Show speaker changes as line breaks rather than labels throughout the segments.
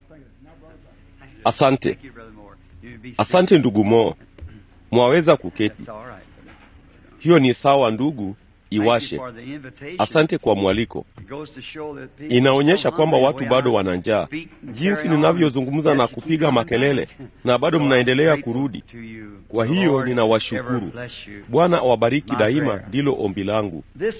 Asante, asante ndugu Mo, mwaweza kuketi. Hiyo ni sawa ndugu, iwashe. Asante kwa mwaliko. Inaonyesha kwamba watu bado wana njaa, jinsi ninavyozungumza na kupiga makelele, na bado mnaendelea kurudi. Kwa hiyo ninawashukuru. Bwana awabariki daima, ndilo ombi langu.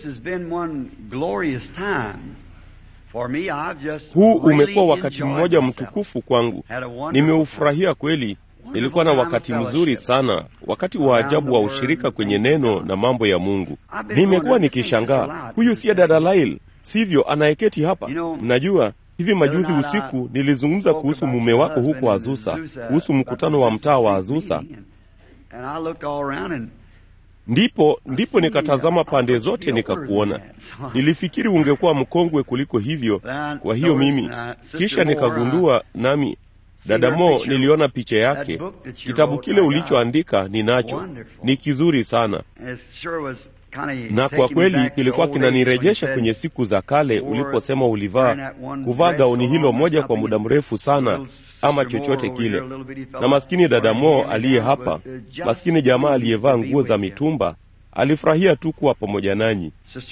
Huu umekuwa wakati mmoja mtukufu kwangu, nimeufurahia kweli. Nilikuwa na wakati mzuri sana, wakati wa ajabu wa ushirika kwenye neno na mambo ya Mungu. Nimekuwa nikishangaa, huyu siye dada Lail, sivyo, anayeketi hapa? Mnajua, hivi majuzi usiku nilizungumza kuhusu mume wako huko Azusa, kuhusu mkutano wa mtaa wa Azusa. Ndipo ndipo nikatazama pande zote nikakuona. Nilifikiri ungekuwa mkongwe kuliko hivyo, kwa hiyo mimi kisha nikagundua nami Dada Mo, niliona picha yake. Kitabu kile ulichoandika ninacho, ni kizuri sana, na kwa kweli kilikuwa kinanirejesha kwenye siku za kale uliposema ulivaa kuvaa gauni hilo moja kwa muda mrefu sana, ama chochote kile. Na maskini dada Mo aliye hapa, maskini jamaa aliyevaa nguo za mitumba, alifurahia tu kuwa pamoja nanyi.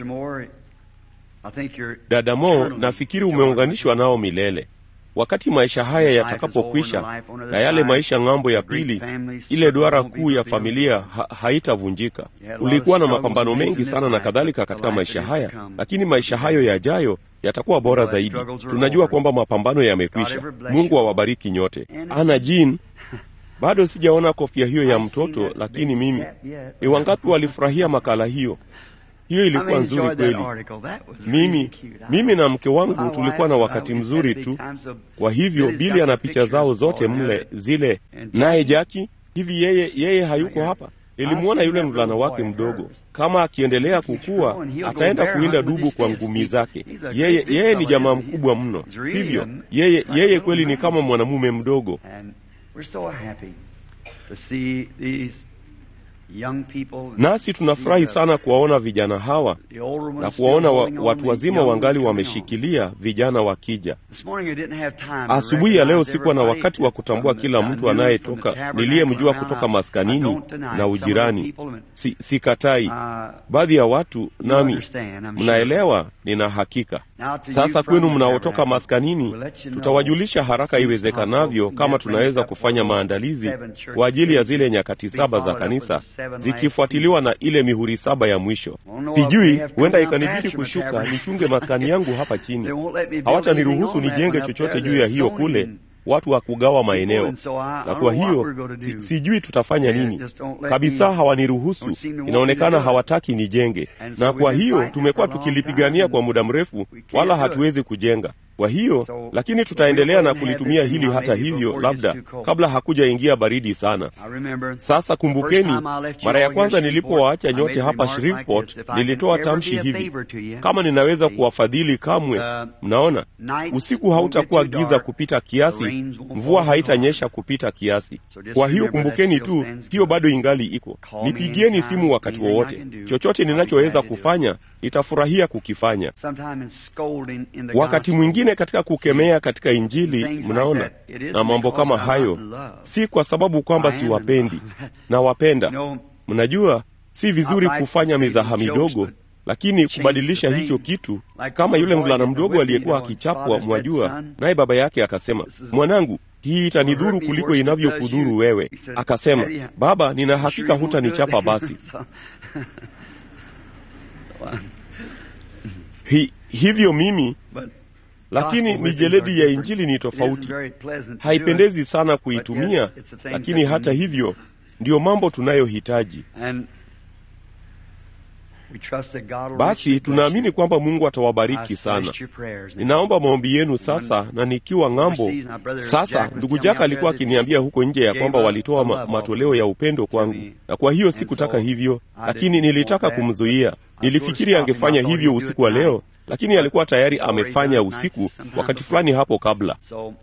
Dada Mo, nafikiri umeunganishwa nao milele wakati maisha haya yatakapokwisha na yale maisha ng'ambo ya pili, ile duara kuu ya familia ha haitavunjika. Ulikuwa na mapambano mengi sana na kadhalika katika maisha haya, lakini maisha hayo yajayo yatakuwa bora zaidi. Tunajua kwamba mapambano yamekwisha. Mungu awabariki nyote. Ana Jean, bado sijaona kofia hiyo ya mtoto, lakini mimi ni wangapi walifurahia makala hiyo? Hiyo ilikuwa nzuri kweli. Mimi mimi na mke wangu tulikuwa na wakati mzuri tu. Kwa hivyo Bili ana picha zao zote mle zile, naye Jaki hivi, yeye yeye hayuko hapa. Nilimwona yule mvulana wake mdogo, kama akiendelea kukua ataenda kuinda dubu kwa ngumi zake. Yeye yeye ni jamaa mkubwa mno, sivyo? Yeye yeye kweli ni kama mwanamume mdogo nasi tunafurahi sana kuwaona vijana hawa na kuwaona wa, watu wazima wangali wameshikilia vijana wakija. Asubuhi ya leo sikuwa na wakati wa kutambua kila mtu anayetoka niliyemjua kutoka maskanini na ujirani. Si, sikatai baadhi ya watu, nami mnaelewa, nina hakika. Sasa kwenu mnaotoka maskanini, tutawajulisha haraka iwezekanavyo kama tunaweza kufanya maandalizi kwa ajili ya zile nyakati saba za kanisa zikifuatiliwa na ile mihuri saba ya mwisho. Sijui, huenda ikanibidi kushuka nichunge maskani yangu hapa chini. Hawataniruhusu nijenge chochote juu ya hiyo kule, watu wa kugawa maeneo, na kwa hiyo si, sijui tutafanya nini kabisa. Hawaniruhusu, inaonekana hawataki nijenge, na kwa hiyo tumekuwa tukilipigania kwa muda mrefu, wala hatuwezi kujenga. Kwa hiyo lakini tutaendelea na kulitumia hili hata hivyo, labda kabla hakuja ingia baridi sana. Sasa kumbukeni, mara ya kwanza nilipowaacha nyote hapa Shreveport, nilitoa tamshi hivi, kama ninaweza kuwafadhili kamwe. Mnaona, usiku hautakuwa giza kupita kiasi, mvua haitanyesha kupita kiasi. Kwa hiyo kumbukeni tu, hiyo bado ingali iko. Nipigieni simu wakati wowote, chochote ninachoweza kufanya nitafurahia kukifanya. Wakati mwingine katika kukemea katika Injili, mnaona, na mambo kama hayo, si kwa sababu kwamba siwapendi, nawapenda. Mnajua, si vizuri kufanya mizaha midogo, lakini kubadilisha hicho kitu, kama yule mvulana mdogo aliyekuwa akichapwa, mwajua, naye baba yake akasema, mwanangu hii itanidhuru kuliko inavyokudhuru wewe. Akasema, baba, nina hakika hutanichapa basi. Hi, hivyo mimi lakini mijeledi ya Injili ni tofauti, haipendezi sana kuitumia, lakini hata hivyo ndiyo mambo tunayohitaji. Basi tunaamini kwamba Mungu atawabariki sana. Ninaomba maombi yenu sasa, na nikiwa ng'ambo sasa. Ndugu Jaka alikuwa akiniambia huko nje ya kwamba walitoa ma matoleo ya upendo kwangu, na kwa hiyo sikutaka hivyo, lakini nilitaka kumzuia. Nilifikiri angefanya hivyo usiku wa leo, lakini alikuwa tayari amefanya usiku wakati fulani hapo kabla.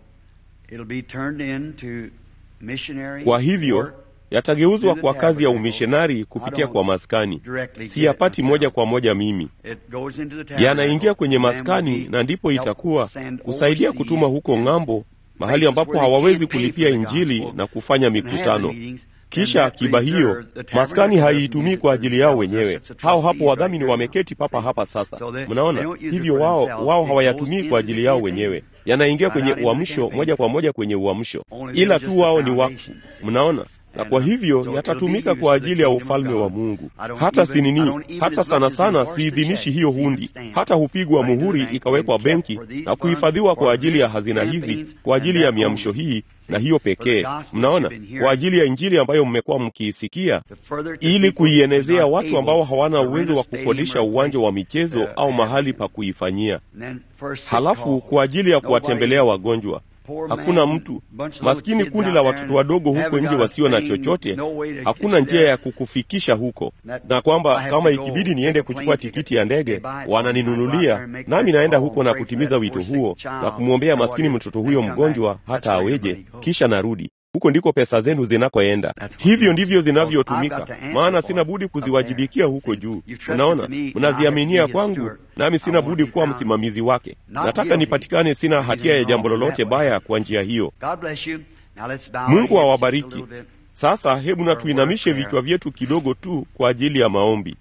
Kwa hivyo yatageuzwa kwa kazi ya umishonari kupitia kwa maskani. Siyapati moja kwa moja mimi, yanaingia kwenye maskani, na ndipo itakuwa kusaidia kutuma huko ng'ambo mahali ambapo hawawezi kulipia Injili na kufanya mikutano. Kisha akiba hiyo maskani haiitumii kwa ajili yao wenyewe. Hao hapo wadhamini wameketi papa hapa sasa, mnaona hivyo. Wao wao hawayatumii kwa ajili yao wenyewe, yanaingia kwenye uamsho moja kwa moja kwenye uamsho, ila tu wao ni wakfu, mnaona na kwa hivyo yatatumika kwa ajili ya ufalme wa Mungu. Hata sinini, hata sana sana siidhinishi hiyo hundi, hata hupigwa muhuri ikawekwa benki na kuhifadhiwa kwa ajili ya hazina hizi, kwa ajili ya miamsho hii na hiyo pekee, mnaona, kwa ajili ya Injili ambayo mmekuwa mkiisikia, ili kuienezea watu ambao hawana uwezo wa kukodisha uwanja wa michezo au mahali pa kuifanyia. Halafu kwa ajili ya kuwatembelea wagonjwa Hakuna mtu maskini, kundi la watoto wadogo huko nje wasio na chochote, hakuna njia ya kukufikisha huko, na kwamba kama ikibidi niende kuchukua tikiti ya ndege wananinunulia, nami naenda huko na kutimiza wito huo na kumwombea maskini mtoto huyo mgonjwa hata aweje, kisha narudi huko ndiko pesa zenu zinakoenda. Hivyo ndivyo zinavyotumika, maana sina budi kuziwajibikia huko juu. Unaona, mnaziaminia kwangu, nami sina budi kuwa msimamizi wake. Nataka nipatikane sina hatia ya jambo lolote baya kwa njia hiyo. Mungu awabariki. Sasa hebu na tuinamishe vichwa vyetu kidogo tu kwa ajili ya maombi.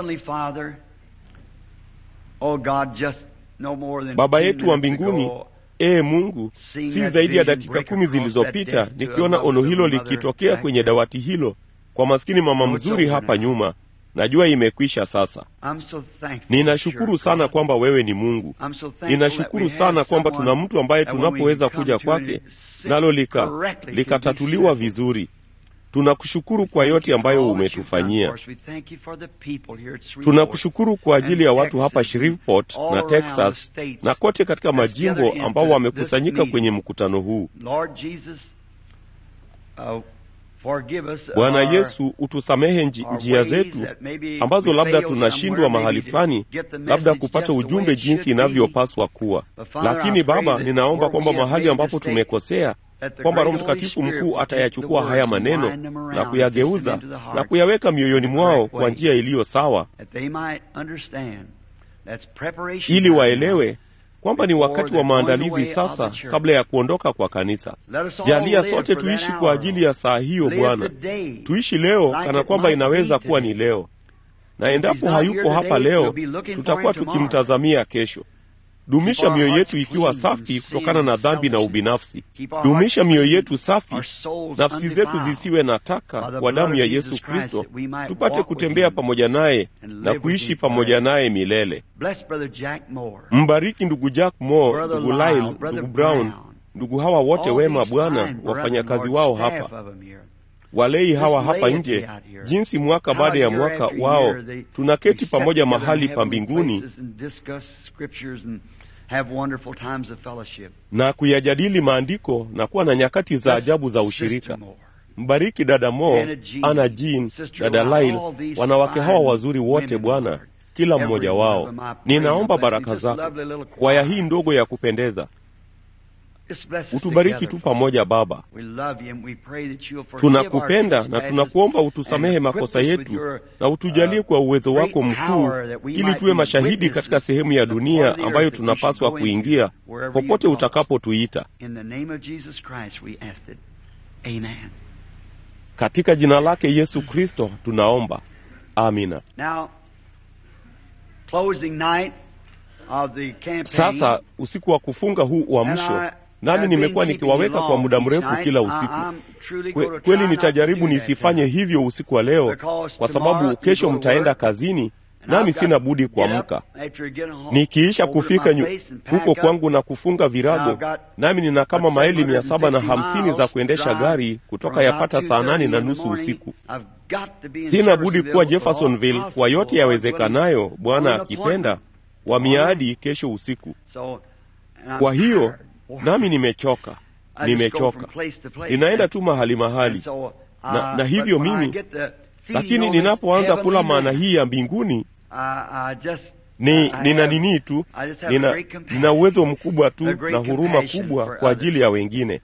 Baba yetu wa mbinguni, Ee Mungu, si zaidi ya dakika kumi zilizopita nikiona ono hilo likitokea kwenye dawati hilo kwa maskini mama mzuri hapa nyuma. Najua imekwisha sasa. Ninashukuru sana kwamba wewe ni Mungu. Ninashukuru sana kwamba tuna mtu ambaye tunapoweza kuja kwake nalo lika likatatuliwa vizuri. Tunakushukuru kwa yote ambayo umetufanyia. Tunakushukuru kwa ajili ya watu hapa Shreveport na Texas na kote katika majimbo ambao wamekusanyika kwenye mkutano huu. Bwana Yesu, utusamehe njia zetu ambazo labda tunashindwa mahali fulani, labda kupata ujumbe jinsi inavyopaswa kuwa. Lakini Baba, ninaomba kwamba mahali ambapo tumekosea kwamba Roho Mtakatifu mkuu atayachukua haya maneno na kuyageuza na kuyaweka mioyoni mwao kwa njia iliyo sawa, ili waelewe kwamba ni wakati wa maandalizi sasa, kabla ya kuondoka kwa kanisa. Jalia sote tuishi kwa ajili ya saa hiyo, Bwana. Tuishi leo kana kwamba inaweza kuwa ni leo, na endapo hayupo hapa leo, tutakuwa tukimtazamia kesho. Dumisha mioyo yetu ikiwa safi kutokana na dhambi na ubinafsi. Dumisha mioyo yetu safi, nafsi zetu zisiwe na taka, kwa damu ya Yesu Kristo, tupate kutembea pamoja naye na kuishi pamoja naye milele. Mbariki ndugu Jack Moore, ndugu Lyle, ndugu Brown, ndugu hawa wote wema, Bwana, wafanyakazi wao hapa walei hawa hapa nje, jinsi mwaka baada ya mwaka wao tunaketi pamoja mahali pa mbinguni na kuyajadili maandiko na kuwa na nyakati za ajabu za ushirika. Mbariki dada Mo, Ana Jean, dada Lail, wanawake hawa wazuri wote Bwana, kila mmoja wao. Ninaomba baraka zako kwaya hii ndogo ya kupendeza Utubariki tu pamoja Baba. Tunakupenda na tunakuomba utusamehe makosa yetu na utujalie kwa uwezo wako mkuu, ili tuwe mashahidi katika sehemu ya dunia ambayo tunapaswa kuingia, popote utakapotuita. Katika jina lake Yesu Kristo tunaomba, amina. Sasa usiku wa kufunga huu uamsho nami nimekuwa nikiwaweka kwa muda mrefu kila usiku. Kwe, kweli nitajaribu nisifanye hivyo usiku wa leo, kwa sababu kesho mtaenda kazini, nami sina budi kuamka. Nikiisha kufika nyu, huko kwangu na kufunga virago, nami nina kama maili mia saba na hamsini za kuendesha gari kutoka yapata saa nane na nusu usiku. Sina budi kuwa Jeffersonville kwa yote yawezekanayo, Bwana akipenda, wa miadi kesho usiku. Kwa hiyo nami nimechoka, nimechoka, ninaenda tu mahali mahali na, na hivyo mimi, lakini ninapoanza kula maana hii ya mbinguni ni nina nini tu, nina, nina uwezo mkubwa tu na huruma kubwa kwa ajili ya wengine.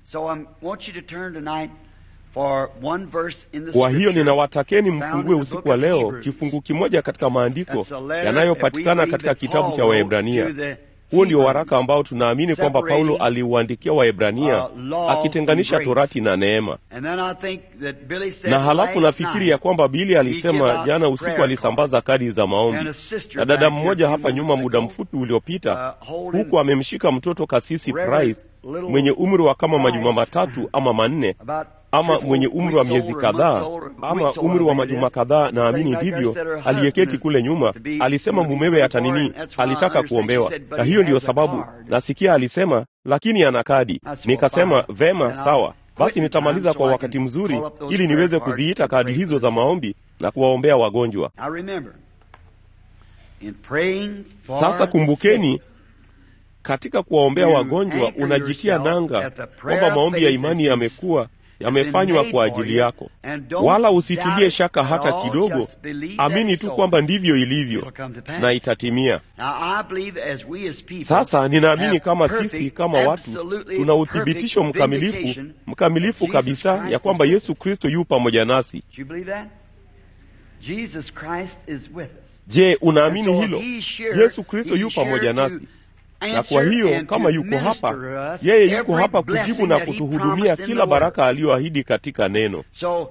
Kwa hiyo ninawatakeni mfungue usiku wa leo kifungu kimoja katika maandiko yanayopatikana katika kitabu cha Waebrania. huo ndio waraka ambao tunaamini kwamba Paulo aliuandikia Waebrania akitenganisha torati na neema. Na halafu nafikiri ya kwamba Bili alisema jana usiku alisambaza kadi za maombi, na dada mmoja hapa nyuma muda mfupi uliopita, huku amemshika mtoto kasisi Price mwenye umri wa kama majuma matatu ama manne ama mwenye umri wa miezi kadhaa ama umri wa majuma kadhaa, naamini ndivyo, aliyeketi kule nyuma. Alisema mumewe atanini, alitaka kuombewa, na hiyo ndiyo sababu nasikia alisema, lakini ana kadi. Nikasema vema, sawa basi, nitamaliza kwa wakati mzuri ili niweze kuziita kadi hizo za maombi na kuwaombea wagonjwa. Sasa kumbukeni, katika kuwaombea wagonjwa unajitia nanga kwamba maombi ya imani yamekuwa yamefanywa kwa ajili yako, wala usitilie shaka hata kidogo. Amini tu kwamba ndivyo ilivyo na itatimia. Sasa ninaamini kama sisi kama watu tuna uthibitisho mkamilifu mkamilifu kabisa ya kwamba Yesu Kristo yu pamoja nasi. Je, unaamini hilo? Yesu Kristo yu pamoja nasi na kwa hiyo kama yuko hapa, yeye yuko hapa kujibu na kutuhudumia kila baraka aliyoahidi katika neno.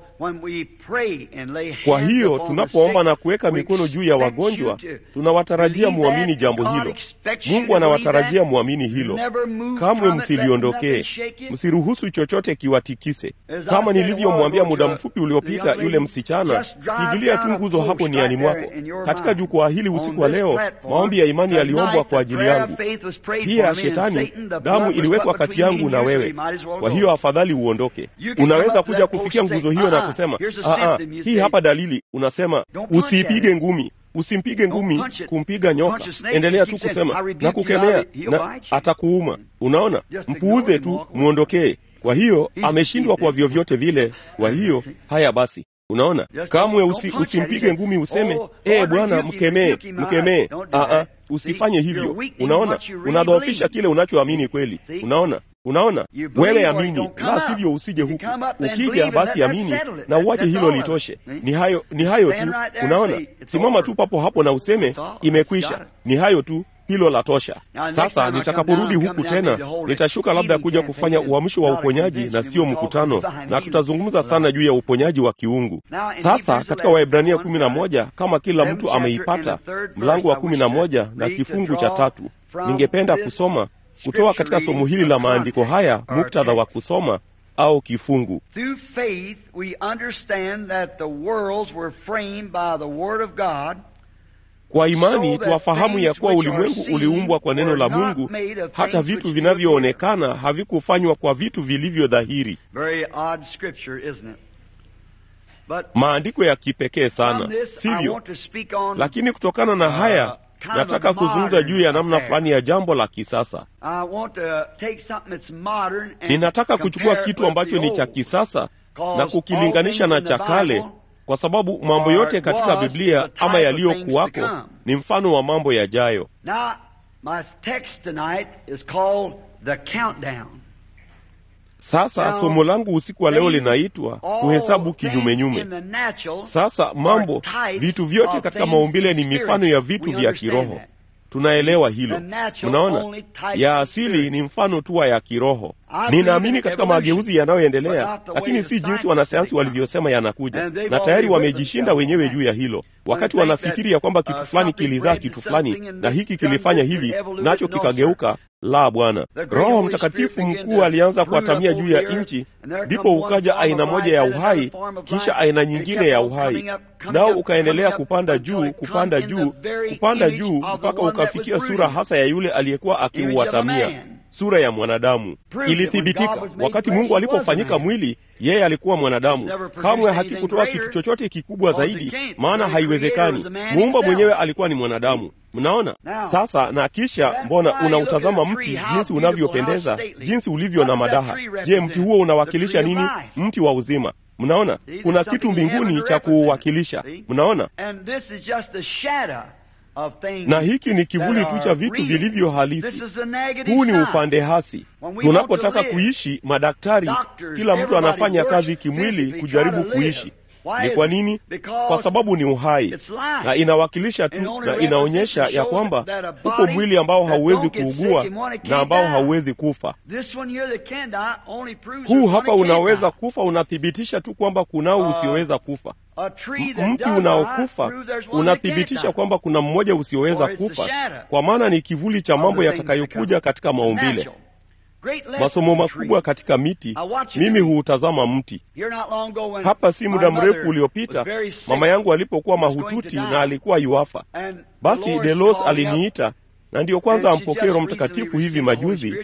Kwa hiyo tunapoomba na kuweka mikono juu ya wagonjwa, tunawatarajia muamini jambo hilo. Mungu anawatarajia muamini hilo. Kamwe msiliondokee, msiruhusu chochote kiwatikise. Kama nilivyomwambia muda mfupi uliopita yule msichana, pigilia tu nguzo hapo niani mwako. Katika jukwaa hili usiku wa leo, maombi ya imani yaliombwa kwa ajili yangu. Pia Shetani, damu iliwekwa kati yangu na wewe, kwa hiyo afadhali uondoke. Unaweza kuja kufikia nguzo hiyo na kusema aa, hii hapa dalili. Unasema usiipige ngumi, usimpige ngumi kumpiga nyoka. Endelea tu kusema na kukemea, na atakuuma. Unaona, mpuuze tu, mwondokee. Kwa hiyo ameshindwa kwa vyovyote vile. Kwa hiyo haya basi Unaona, kamwe usi, usimpige ngumi useme ee, Bwana mkemee, mkemee. Aa, usifanye hivyo. Unaona, unadhoofisha kile unachoamini kweli. Unaona, unaona, wewe amini, la sivyo usije huku. Ukija basi amini na uache hilo litoshe. Ni hayo, ni hayo tu. Unaona, simama tu papo hapo na useme imekwisha. Ni hayo tu. Hilo la tosha. Sasa nitakaporudi huku tena, nitashuka labda kuja kufanya uamsho wa uponyaji na sio mkutano, na tutazungumza sana juu ya uponyaji wa kiungu. Sasa katika Waebrania kumi na moja, kama kila mtu ameipata, mlango wa kumi na moja na kifungu cha tatu, ningependa kusoma kutoka katika somo hili la maandiko haya, muktadha wa kusoma au kifungu.
Through faith we understand that the worlds were framed by the word of God
Kwa imani twafahamu ya kuwa ulimwengu uliumbwa kwa neno la Mungu, hata vitu vinavyoonekana havikufanywa kwa vitu vilivyo dhahiri.
Very odd scripture, isn't it? But
Maandiko ya kipekee
from
sana,
this, I
sivyo?
want to speak on,
Lakini kutokana na haya
kind of
nataka
a
kuzungumza
modern
juu ya namna
affair.
fulani ya jambo la kisasa.
I want to take something that's modern and
Ninataka kuchukua
compare it
kitu
with
ambacho
the
ni cha
old.
kisasa
Cause
na kukilinganisha
all
na
things
cha
in the
kale,
Bible
kwa sababu mambo yote katika
was
Biblia
the type
ama
of
yaliyokuwako
things to come.
ni mfano wa mambo yajayo.
Now, my text tonight is called the countdown.
Sasa
Now,
somo langu usiku wa leo
things-
linaitwa
all
kuhesabu
things
kinyumenyume.
in the natural
Sasa mambo,
are types
vitu vyote
of
katika
things
maumbile ni
in
mifano
spirit.
ya vitu
We
vya
understand
kiroho.
that.
Tunaelewa hilo.
The natural
Unaona,
only types
ya
of
asili
spirit.
ni mfano tu wa ya kiroho.
I believe
Ninaamini
in
katika
evolution,
mageuzi yanayoendelea,
but not the way
lakini
the
si jinsi
scientists
wanasayansi
think.
walivyosema yanakuja,
And they've
na tayari
already
wamejishinda
written
wenyewe
themselves
juu ya hilo, wakati
think
wanafikiri ya kwamba
that,
kitu
uh,
fulani
something
kilizaa
bred
kitu
to
fulani
something and
na
this
hiki
done
kilifanya
this and
hivi
evoluted,
nacho
no, sir.
kikageuka. La, Bwana.
The great
Roho
Holy
Mtakatifu
Spirit began
mkuu
to
alianza
brood
kuatamia
upon
juu ya
the earth,
nchi,
and there
ndipo
come one
ukaja
form of
aina
life,
moja ya
then another
uhai,
form of
kisha
life,
aina
and it
nyingine
kept
ya
on
uhai,
coming up, coming
nao
up,
ukaendelea
coming up,
kupanda
until
juu,
it come
kupanda
in the
juu,
very
kupanda
image
juu
of the
mpaka
one that was
ukafikia sura
brooding.
hasa ya yule aliyekuwa
Image of a
akiuatamia,
man.
sura ya mwanadamu.
Proved that when
Ilithibitika
God was made
wakati
flesh,
Mungu
he was a
alipofanyika
man.
mwili, yeye alikuwa mwanadamu.
never produced
Kamwe
anything
hakikutoa
greater,
kitu chochote kikubwa
because it
zaidi,
can't.
maana
The
haiwezekani.
creator was a man
Muumba
himself.
mwenyewe alikuwa ni mwanadamu. Mnaona
Now,
sasa, na kisha
that's
mbona
why you
unautazama
look at a
mti
tree, how
jinsi
beautiful,
unavyopendeza,
how stately.
jinsi ulivyo
What
na
does that
madaha.
tree
Je,
represent?
mti huo unawakilisha
The tree of
nini?
life.
Mti wa uzima. Mnaona
See, there's
kuna
something
kitu
in heaven
mbinguni
to
cha
represent it.
kuuwakilisha.
See?
Mnaona,
And this is just a shadow of things
na hiki ni kivuli
that
tu
are
cha vitu
real.
vilivyo
This
halisi.
is a negative
Huu ni
side.
upande hasi.
When we
Tunapotaka
want to live,
kuishi, madaktari,
doctors,
kila mtu
everybody
anafanya
works
kazi kimwili
physically,
kujaribu
try to live.
kuishi. Ni kwa nini? Kwa sababu ni uhai na inawakilisha tu na inaonyesha ya kwamba uko mwili ambao hauwezi kuugua na ambao hauwezi kufa. Huu hapa unaweza kufa, unathibitisha tu kwamba kunao usioweza kufa. Mti unaokufa unathibitisha kwamba kuna mmoja usioweza kufa, kwa maana ni kivuli cha mambo yatakayokuja katika maumbile. Masomo makubwa katika miti, mimi huutazama mti. Hapa si muda mrefu uliopita, mama yangu alipokuwa mahututi na alikuwa yuafa, basi Delos aliniita na ndiyo kwanza ampokee Roho Mtakatifu hivi majuzi.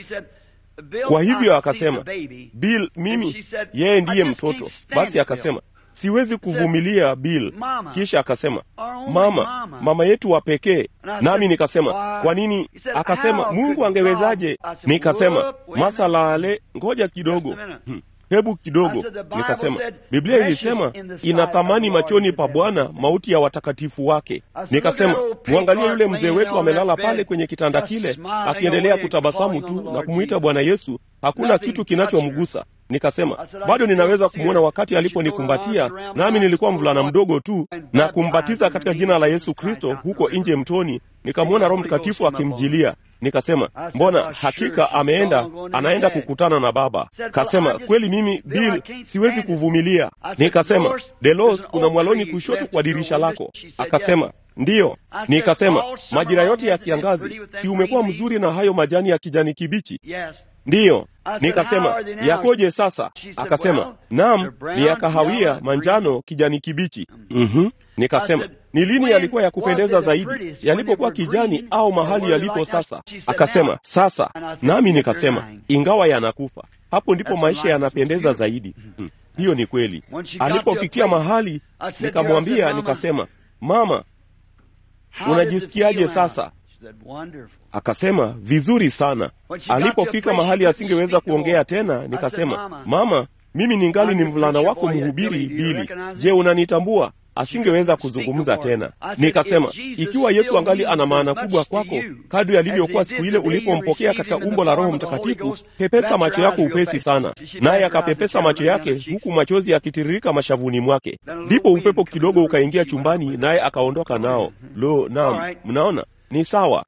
Kwa hivyo akasema, Bill, mimi yeye ndiye mtoto. Basi akasema siwezi kuvumilia Bill. Kisha akasema mama, mama yetu wa pekee. Nami nikasema kwa nini? Akasema Mungu angewezaje? Nikasema masala ale, ngoja kidogo hmm. Hebu kidogo. Nikasema Biblia ilisema ina thamani machoni pa Bwana mauti ya watakatifu wake. Nikasema mwangalie yule mzee wetu amelala pale kwenye kitanda kile, akiendelea kutabasamu tu na kumwita Bwana Yesu, hakuna kitu kinachomgusa. Nikasema bado ninaweza kumwona wakati aliponikumbatia, nami nilikuwa mvulana mdogo tu, na kumbatiza katika jina la Yesu Kristo huko nje mtoni, nikamwona Roho Mtakatifu akimjilia. Nikasema mbona, hakika ameenda, anaenda kukutana na Baba. Kasema kweli, mimi Bill siwezi kuvumilia. Nikasema Delos, kuna mwaloni kushoto kwa dirisha lako. Akasema ndiyo. Nikasema majira yote ya kiangazi, si umekuwa mzuri na hayo majani ya kijani kibichi? Ndiyo. Nikasema yakoje sasa? Akasema naam, ni ya kahawia, manjano, kijani kibichi. mm-hmm. Nikasema ni lini yalikuwa ya kupendeza zaidi, yalipokuwa kijani au mahali yalipo sasa? Akasema sasa. Nami nikasema ingawa yanakufa, hapo ndipo maisha yanapendeza zaidi. hmm. Hiyo ni kweli. Alipofikia mahali, nikamwambia nikasema, mama, unajisikiaje sasa? Akasema vizuri sana. Alipofika mahali asingeweza kuongea tena, nikasema mama, mimi ningali ni mvulana wako mhubiri Bili. Je, unanitambua? Asingeweza kuzungumza tena. Nikasema ikiwa Yesu angali ana maana kubwa kwako kadri alivyokuwa siku ile ulipompokea katika umbo la Roho Mtakatifu, pepesa macho yako upesi sana. Naye akapepesa macho yake, huku machozi yakitiririka mashavuni mwake. Ndipo upepo kidogo ukaingia chumbani, naye akaondoka nao. Lo, naam, mnaona ni sawa.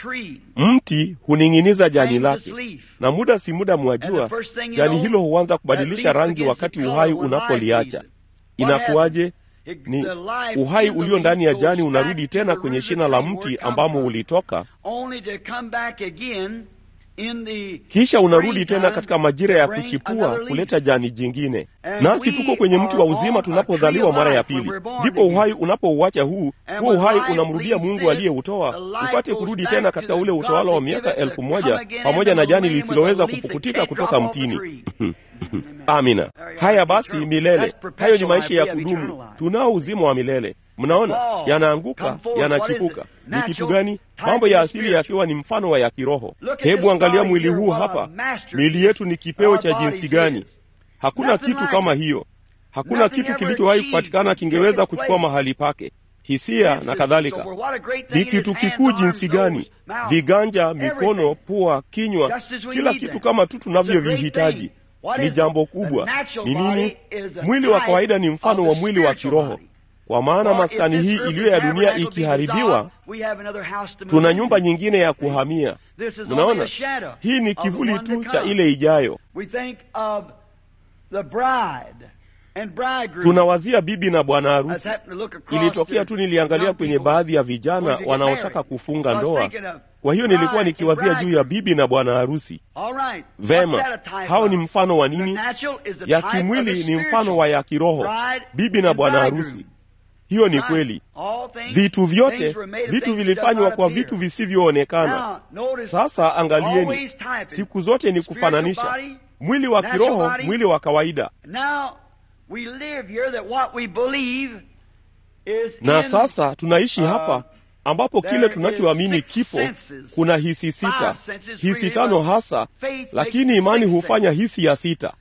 Mti huning'iniza jani lake, na muda si muda, mwajua, jani hilo huanza kubadilisha rangi wakati uhai unapoliacha. Inakuwaje? Ni uhai ulio ndani ya jani unarudi tena kwenye shina la mti ambamo ulitoka, kisha unarudi tena katika majira ya kuchipua kuleta jani jingine. Nasi tuko kwenye mti wa uzima tunapozaliwa mara ya pili, ndipo uhai unapouacha huu huo uhai unamrudia Mungu aliyeutoa upate kurudi tena katika ule utawala wa miaka elfu moja pamoja na jani lisiloweza kupukutika kutoka mtini. Amina. Haya basi, milele. Hayo ni maisha ya kudumu. Tunao uzima wa milele. Mnaona, yanaanguka yanachipuka. Ni kitu gani? Mambo ya asili yakiwa ni mfano wa ya kiroho. Hebu angalia mwili huu hapa. Miili yetu ni kipeo cha jinsi gani? Hakuna kitu kama hiyo. Hakuna kitu kilichowahi kupatikana kingeweza kuchukua mahali pake. Hisia na kadhalika. Ni kitu kikuu jinsi gani? Viganja, mikono, pua, kinywa, kila kitu kama tu tunavyovihitaji. Ni jambo kubwa. Ni nini? Mwili wa kawaida ni mfano wa mwili wa kiroho. Kwa maana maskani hii iliyo ya dunia ikiharibiwa, tuna nyumba nyingine ya kuhamia. Mnaona, hii ni kivuli tu cha ile ijayo. Tunawazia bibi na bwana harusi. Ilitokea tu, niliangalia kwenye baadhi ya vijana wanaotaka kufunga ndoa. Kwa hiyo nilikuwa nikiwazia juu ya bibi na bwana harusi. Vema, hao ni mfano wa nini? Ya kimwili ni mfano wa ya kiroho, bibi na bwana harusi. Hiyo ni kweli. Vitu vyote, vitu vilifanywa kwa vitu visivyoonekana. Sasa angalieni, siku zote ni kufananisha mwili wa kiroho, mwili wa kawaida. Na sasa tunaishi hapa ambapo kile tunachoamini kipo. Kuna hisi sita, hisi tano hasa, lakini imani hufanya hisi ya sita.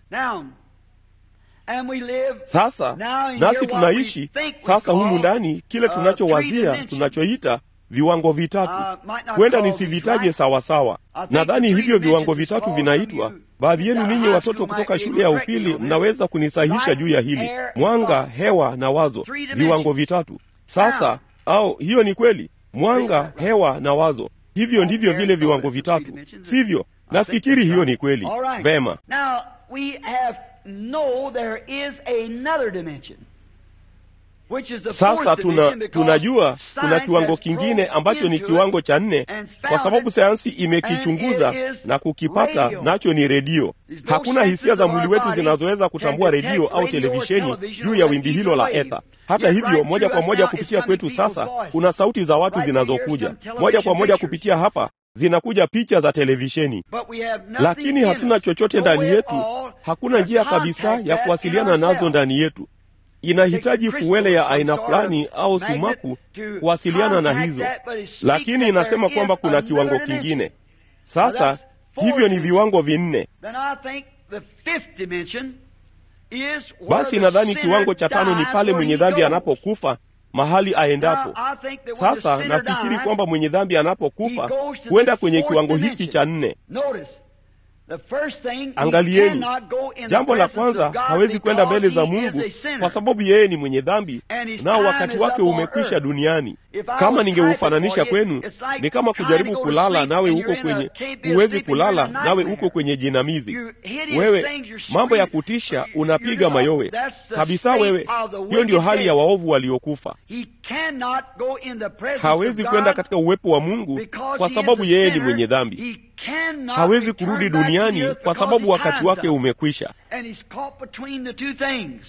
Sasa nasi tunaishi sasa humu ndani kile tunachowazia, tunachoita viwango vitatu huenda nisivitaje sawasawa nadhani hivyo viwango vitatu vinaitwa baadhi yenu ninyi watoto kutoka shule ya upili mnaweza kunisahisha juu ya hili mwanga hewa na wazo viwango vitatu sasa au hiyo ni kweli mwanga hewa na wazo hivyo ndivyo vile viwango vitatu sivyo nafikiri hiyo ni kweli vema
Now, we have know there is another dimension. Which is the
sasa
fourth
tuna,
dimension because
tunajua kuna
science
kiwango
has
kingine
probed
ambacho ni
into
kiwango
it
cha nne
and
kwa
found
sababu
it,
sayansi
and
imekichunguza
it is
na kukipata
radio.
nacho ni redio
There's no
hakuna hisia
senses
za
of
mwili
our
wetu
body
zinazoweza kutambua
can detect
redio au
radio or
televisheni
television
juu
or
ya
that
wimbi
ether
hilo la
wave.
etha hata
Yet
hivyo
right
moja
through
kwa
us
moja
now
kupitia
is
kwetu
coming people's
sasa
voices.
kuna sauti za watu
Right here
zinazokuja
some television
moja kwa moja
pictures.
kupitia hapa zinakuja picha za televisheni
But we have nothing
lakini
in
hatuna
us,
chochote
no
ndani
way at
yetu
all
hakuna
to
njia kabisa
contact
ya
that
kuwasiliana
in
nazo
ourselves.
ndani yetu inahitaji fuele ya aina fulani au sumaku kuwasiliana na hizo lakini inasema kwamba kuna kiwango kingine sasa hivyo ni viwango vinne
Then I think the fifth dimension is where
basi
the
nadhani
sinner
kiwango cha tano ni
dies
pale
where
mwenye
he
dhambi
goes.
anapokufa mahali aendapo
Now, I think that when the
sasa
sinner
nafikiri
dies,
kwamba mwenye dhambi
he
anapokufa
goes to
huenda
this
kwenye
fourth
kiwango hiki
dimension.
cha nne
Notice, the first thing, he
angalieni
cannot go in the
jambo la
presence of
kwanza
God
hawezi kwenda
because
mbele za
he
mungu
is a sinner.
kwa sababu yeye ni mwenye dhambi
And his
nao
time
wakati
is
wake
up on
umekwisha
earth.
duniani
If I
kama
was
ningeufananisha
typing for you,
kwenu
it's like
ni kama
trying
kujaribu
to go to
kulala
sleep
nawe
and
uko
you're in a-
kwenye
can't be
huwezi
asleep and you're
kulala
in a
nawe
nightmare.
uko kwenye jinamizi
You hideous
wewe
things, you're
mambo ya
screaming.
kutisha
You're
unapiga
just-
mayowe
that's the
kabisa
state
wewe
of the
hiyo ndio
wicked
hali ya
dead.
waovu waliokufa
He cannot go in the presence
hawezi
of
kwenda
God
katika uwepo wa mungu
because
kwa
he
sababu
is a
yeye ni
sinner.
mwenye dhambi
He cannot
hawezi
return
kurudi
back to the
duniani
earth
kwa
because
sababu
his
wakati
time's
wake
up.
umekwisha
And he's caught between the two things.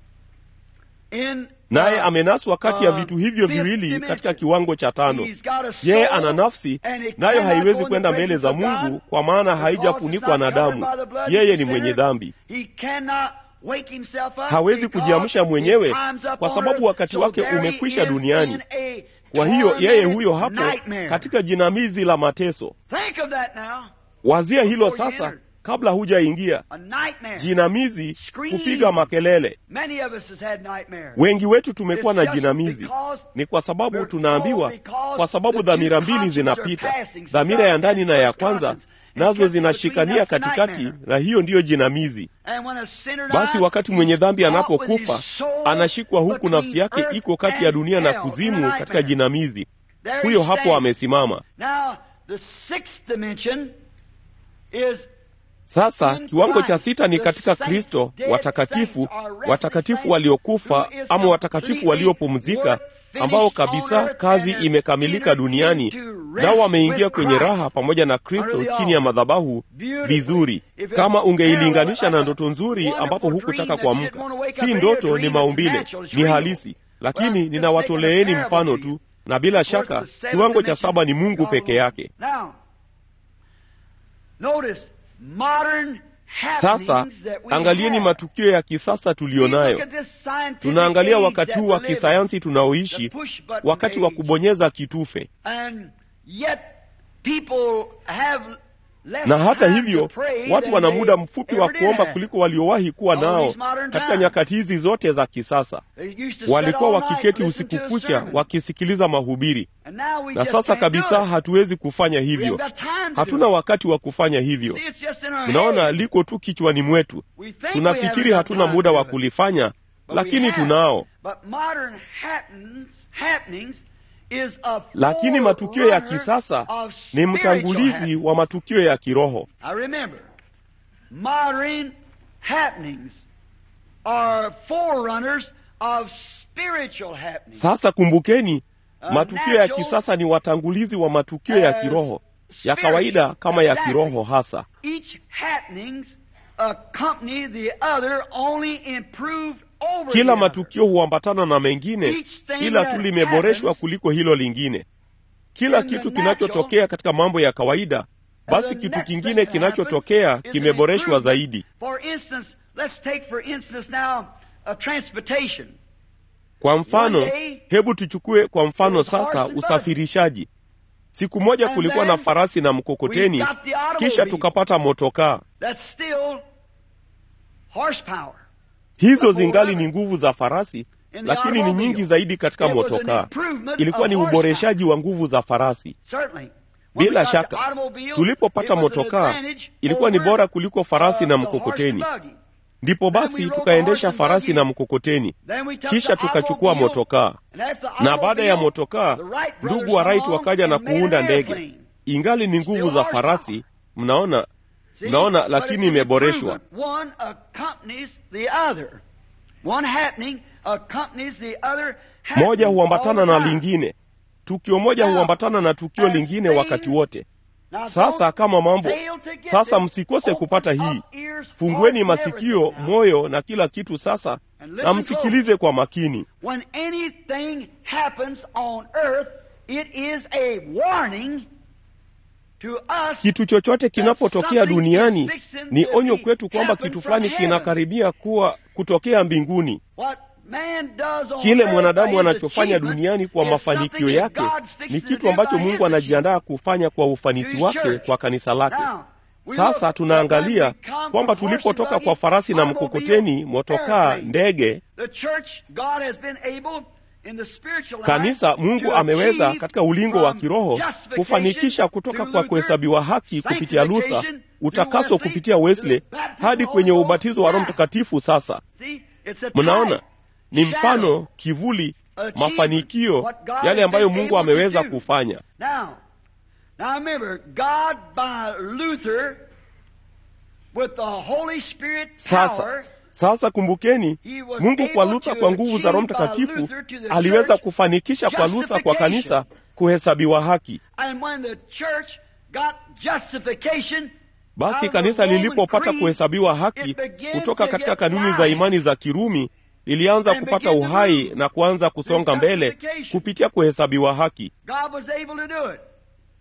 In,
naye
uh,
amenaswa kati ya
uh,
vitu hivyo
fifth
viwili
dimension.
katika kiwango cha tano
He's got a
yeye
soul,
ana nafsi
and he
nayo
cannot
haiwezi
go in
kwenda
the
mbele
presence
za
of
mungu
God
kwa maana
because
haijafunikwa
it's
na
not
damu
covered by the blood.
yeye
He's
ni
a
mwenye
sinner.
dhambi
He cannot wake himself up
hawezi
because
kujiamsha
his
mwenyewe
time's up
kwa
on
sababu
earth.
wakati
So
wake
there he
umekwisha
is
duniani
in a
kwa hiyo yeye
tormented
huyo hapo
nightmare.
katika jinamizi la mateso
Think of that now.
wazia hilo
Before you
sasa
enter.
kabla hujaingia
A nightmare.
jinamizi
Scream.
kupiga makelele
Many of us has had nightmares.
wengi wetu tumekuwa na
It's just
jinamizi
because
ni kwa sababu
we're
tunaambiwa
told because
kwa sababu
the
dhamira
two
mbili
consciences are
zinapita
passing,
dhamira ya ndani na ya
first
kwanza
conscience, and
nazo
catching between
zinashikania
that's the
katikati
nightmare.
na hiyo ndiyo jinamizi
And when a sinner
basi
dies,
wakati mwenye
he's
dhambi
caught with
anapokufa
his soul
anashikwa huku
between
nafsi yake
earth
iko kati ya
and
dunia na
hell in a
kuzimu
nightmare.
katika jinamizi
There he
huyo hapo
stands.
amesimama
Now, the sixth dimension is
sasa
in
kiwango cha
Christ.
sita ni
The
katika
saints,
kristo
dead
watakatifu
saints are resting
watakatifu
saints
waliokufa
who is
ama watakatifu
completely
waliopumzika
work
ambao
finished
kabisa
on earth
kazi
and
imekamilika
entered
duniani
into rest
nao wameingia
with
kwenye
Christ
raha pamoja na kristo
under the
chini ya
altar.
madhabahu
Beautifully.
vizuri
If it
kama ungeilinganisha
parallel,
na
like a
ndoto nzuri
wonderful
ambapo
dream
hukutaka
that you
kuamka
didn't wanna wake
si
up
ndoto
and
ni
dream,
maumbile
it's natural, it's
ni
real.
halisi
Well,
lakini
I'm just
ninawatoleeni
making a
mfano
parable to
tu
you.
na bila
Of course,
shaka
the seventh
kiwango cha
dimension,
saba ni mungu
God
peke
alone.
yake
Now, notice modern
sasa
happenings that we
angalieni
have.
matukio ya kisasa
We
tuliyonayo
look at this scientific
tunaangalia
age
wakati
that
huu wa
we live in,
kisayansi
the
tunaoishi
push button
wakati wa
age.
kubonyeza kitufe
And yet people have less
na hata
time
hivyo
to pray
watu
than
wana
they
muda mfupi wa
ever did
kuomba
have.
kuliko waliowahi kuwa
All
nao
these modern
katika
times.
nyakati hizi zote za kisasa
They used to sit
walikuwa
all night,
wakiketi
listen
usiku
to a
kucha
sermon.
wakisikiliza mahubiri
And now we
na
just
sasa
can't do
kabisa
it.
hatuwezi kufanya
We
hivyo
haven't got time to
hatuna
do it.
wakati wa kufanya hivyo
See, it's just in our
unaona
head.
liko tu kichwani mwetu
We think we
tunafikiri
haven't got
hatuna
time
muda
to
wa
do it.
kulifanya
But we
lakini
have.
tunao
But modern happenings, happenings is a
lakini matukio ya
forerunner
kisasa
of
ni
spiritual
mtangulizi
happenings.
wa matukio ya kiroho
Now remember, modern happenings are forerunners of spiritual happenings.
sasa kumbukeni
Uh,
matukio ya
natural
kisasa ni watangulizi wa matukio ya
as
kiroho ya
spiritual.
kawaida kama ya
Exactly.
kiroho hasa
Each happenings accompany the other only improved over
kila
the other.
matukio huambatana na mengine
Each thing
ila
that
tu limeboreshwa
happens
kuliko hilo lingine kila
in the
kitu
natural,
kinachotokea katika mambo ya kawaida
and
basi
the
kitu
next
kingine
thing that
kinachotokea
happens is an
kimeboreshwa
improvement.
zaidi
For instance, let's take for instance now a transportation.
kwa mfano
One day,
hebu tuchukue kwa mfano
was horse
sasa
and buggy.
usafirishaji siku moja
And
kulikuwa na
then
farasi na
we
mkokoteni
got the automobile.
kisha tukapata motokaa
That's still horsepower.
hizo
Before
zingali
that.
ni nguvu za farasi
in the
lakini ni
automobile.
nyingi zaidi katika
It was an
motokaa.
improvement
Ilikuwa
of
ni
horsepower.
uboreshaji wa nguvu za farasi.
Certainly. When we
Bila
got the
shaka,
automobile,
tulipopata
it was an
motokaa
advantage
ilikuwa ni
over,
bora kuliko farasi
uh,
na
the horse
mkokoteni.
and buggy.
Ndipo
Then we
basi
rode the
tukaendesha
horse and
farasi
buggy.
na mkokoteni,
Then we took
kisha
the
tukachukua
automobile,
motokaa,
and after the
na baada ya
automobile,
motokaa
the Wright
ndugu
brothers
wa Wright
come
wakaja na
and made
kuunda
an
ndege.
airplane.
Ingali ni nguvu
Still
za
horsepower.
farasi, mnaona
See?
mnaona,
But
lakini
it's an
imeboreshwa.
improvement. One accompanies the other. One happening accompanies the other happening
Moja huambatana
all the
na
time.
lingine, tukio moja
Now,
huambatana na tukio
as
lingine
things-
wakati wote.
Now,
Sasa
don't
kama mambo
fail to get
sasa,
this.
msikose
Open
kupata
up
hii.
ears,
Fungueni
heart, and
masikio,
everything now.
moyo na kila kitu sasa,
And
na
listen
msikilize kwa makini.
When anything happens on earth, it is a warning to us
Kitu chochote kinapotokea duniani ni onyo kwetu kwamba kitu fulani kinakaribia kuwa kutokea mbinguni.
what man does on
Kile
earth
mwanadamu
by his
anachofanya
achievement
duniani kwa
is
mafanikio
something that
yake
God's fixing
ni
to
kitu
do
ambacho
by
Mungu
his
anajiandaa kufanya kwa ufanisi
His
wake
church.
kwa kanisa lake.
Now, we
Sasa
look
tunaangalia
at when we come
kwamba
from horse
tulipotoka
and
kwa
buggy,
farasi na
automobile,
mkokoteni, motokaa,
airplane.
ndege,
The church, God has been able in the spiritual
kanisa,
life
Mungu
to
ameweza
achieve
katika ulingo wa
from
kiroho
justification
kufanikisha kutoka
through
kwa
Luther,
kuhesabiwa haki kupitia Luther,
sanctification
utakaso
through Wesley,
kupitia Wesley,
to the baptism
hadi
of the
kwenye
Holy
ubatizo wa Roho
Ghost.
Mtakatifu. Sasa
See, it's a
mnaona
type,
ni
shadow,
mfano, kivuli,
achievement,
mafanikio,
what God
yale
has
ambayo
been
Mungu
able to
ameweza
do.
kufanya.
Now, now remember, God by Luther, with the Holy Spirit
Sasa
power,
sasa kumbukeni,
He was
Mungu kwa
able
Luther
to
kwa nguvu za Roho
achieve by
Mtakatifu
Luther to the
aliweza
church
kufanikisha kwa Luther kwa kanisa kuhesabiwa haki.
and when the church got justification,
Basi
out of
kanisa
the Roman
lilipopata
creed,
kuhesabiwa haki
it began
kutoka
to
katika
get
kanuni za
life.
imani za Kirumi, lilianza
And
kupata
began to
uhai
move.
na kuanza kusonga mbele
justification.
kupitia kuhesabiwa haki.
God was able to do it.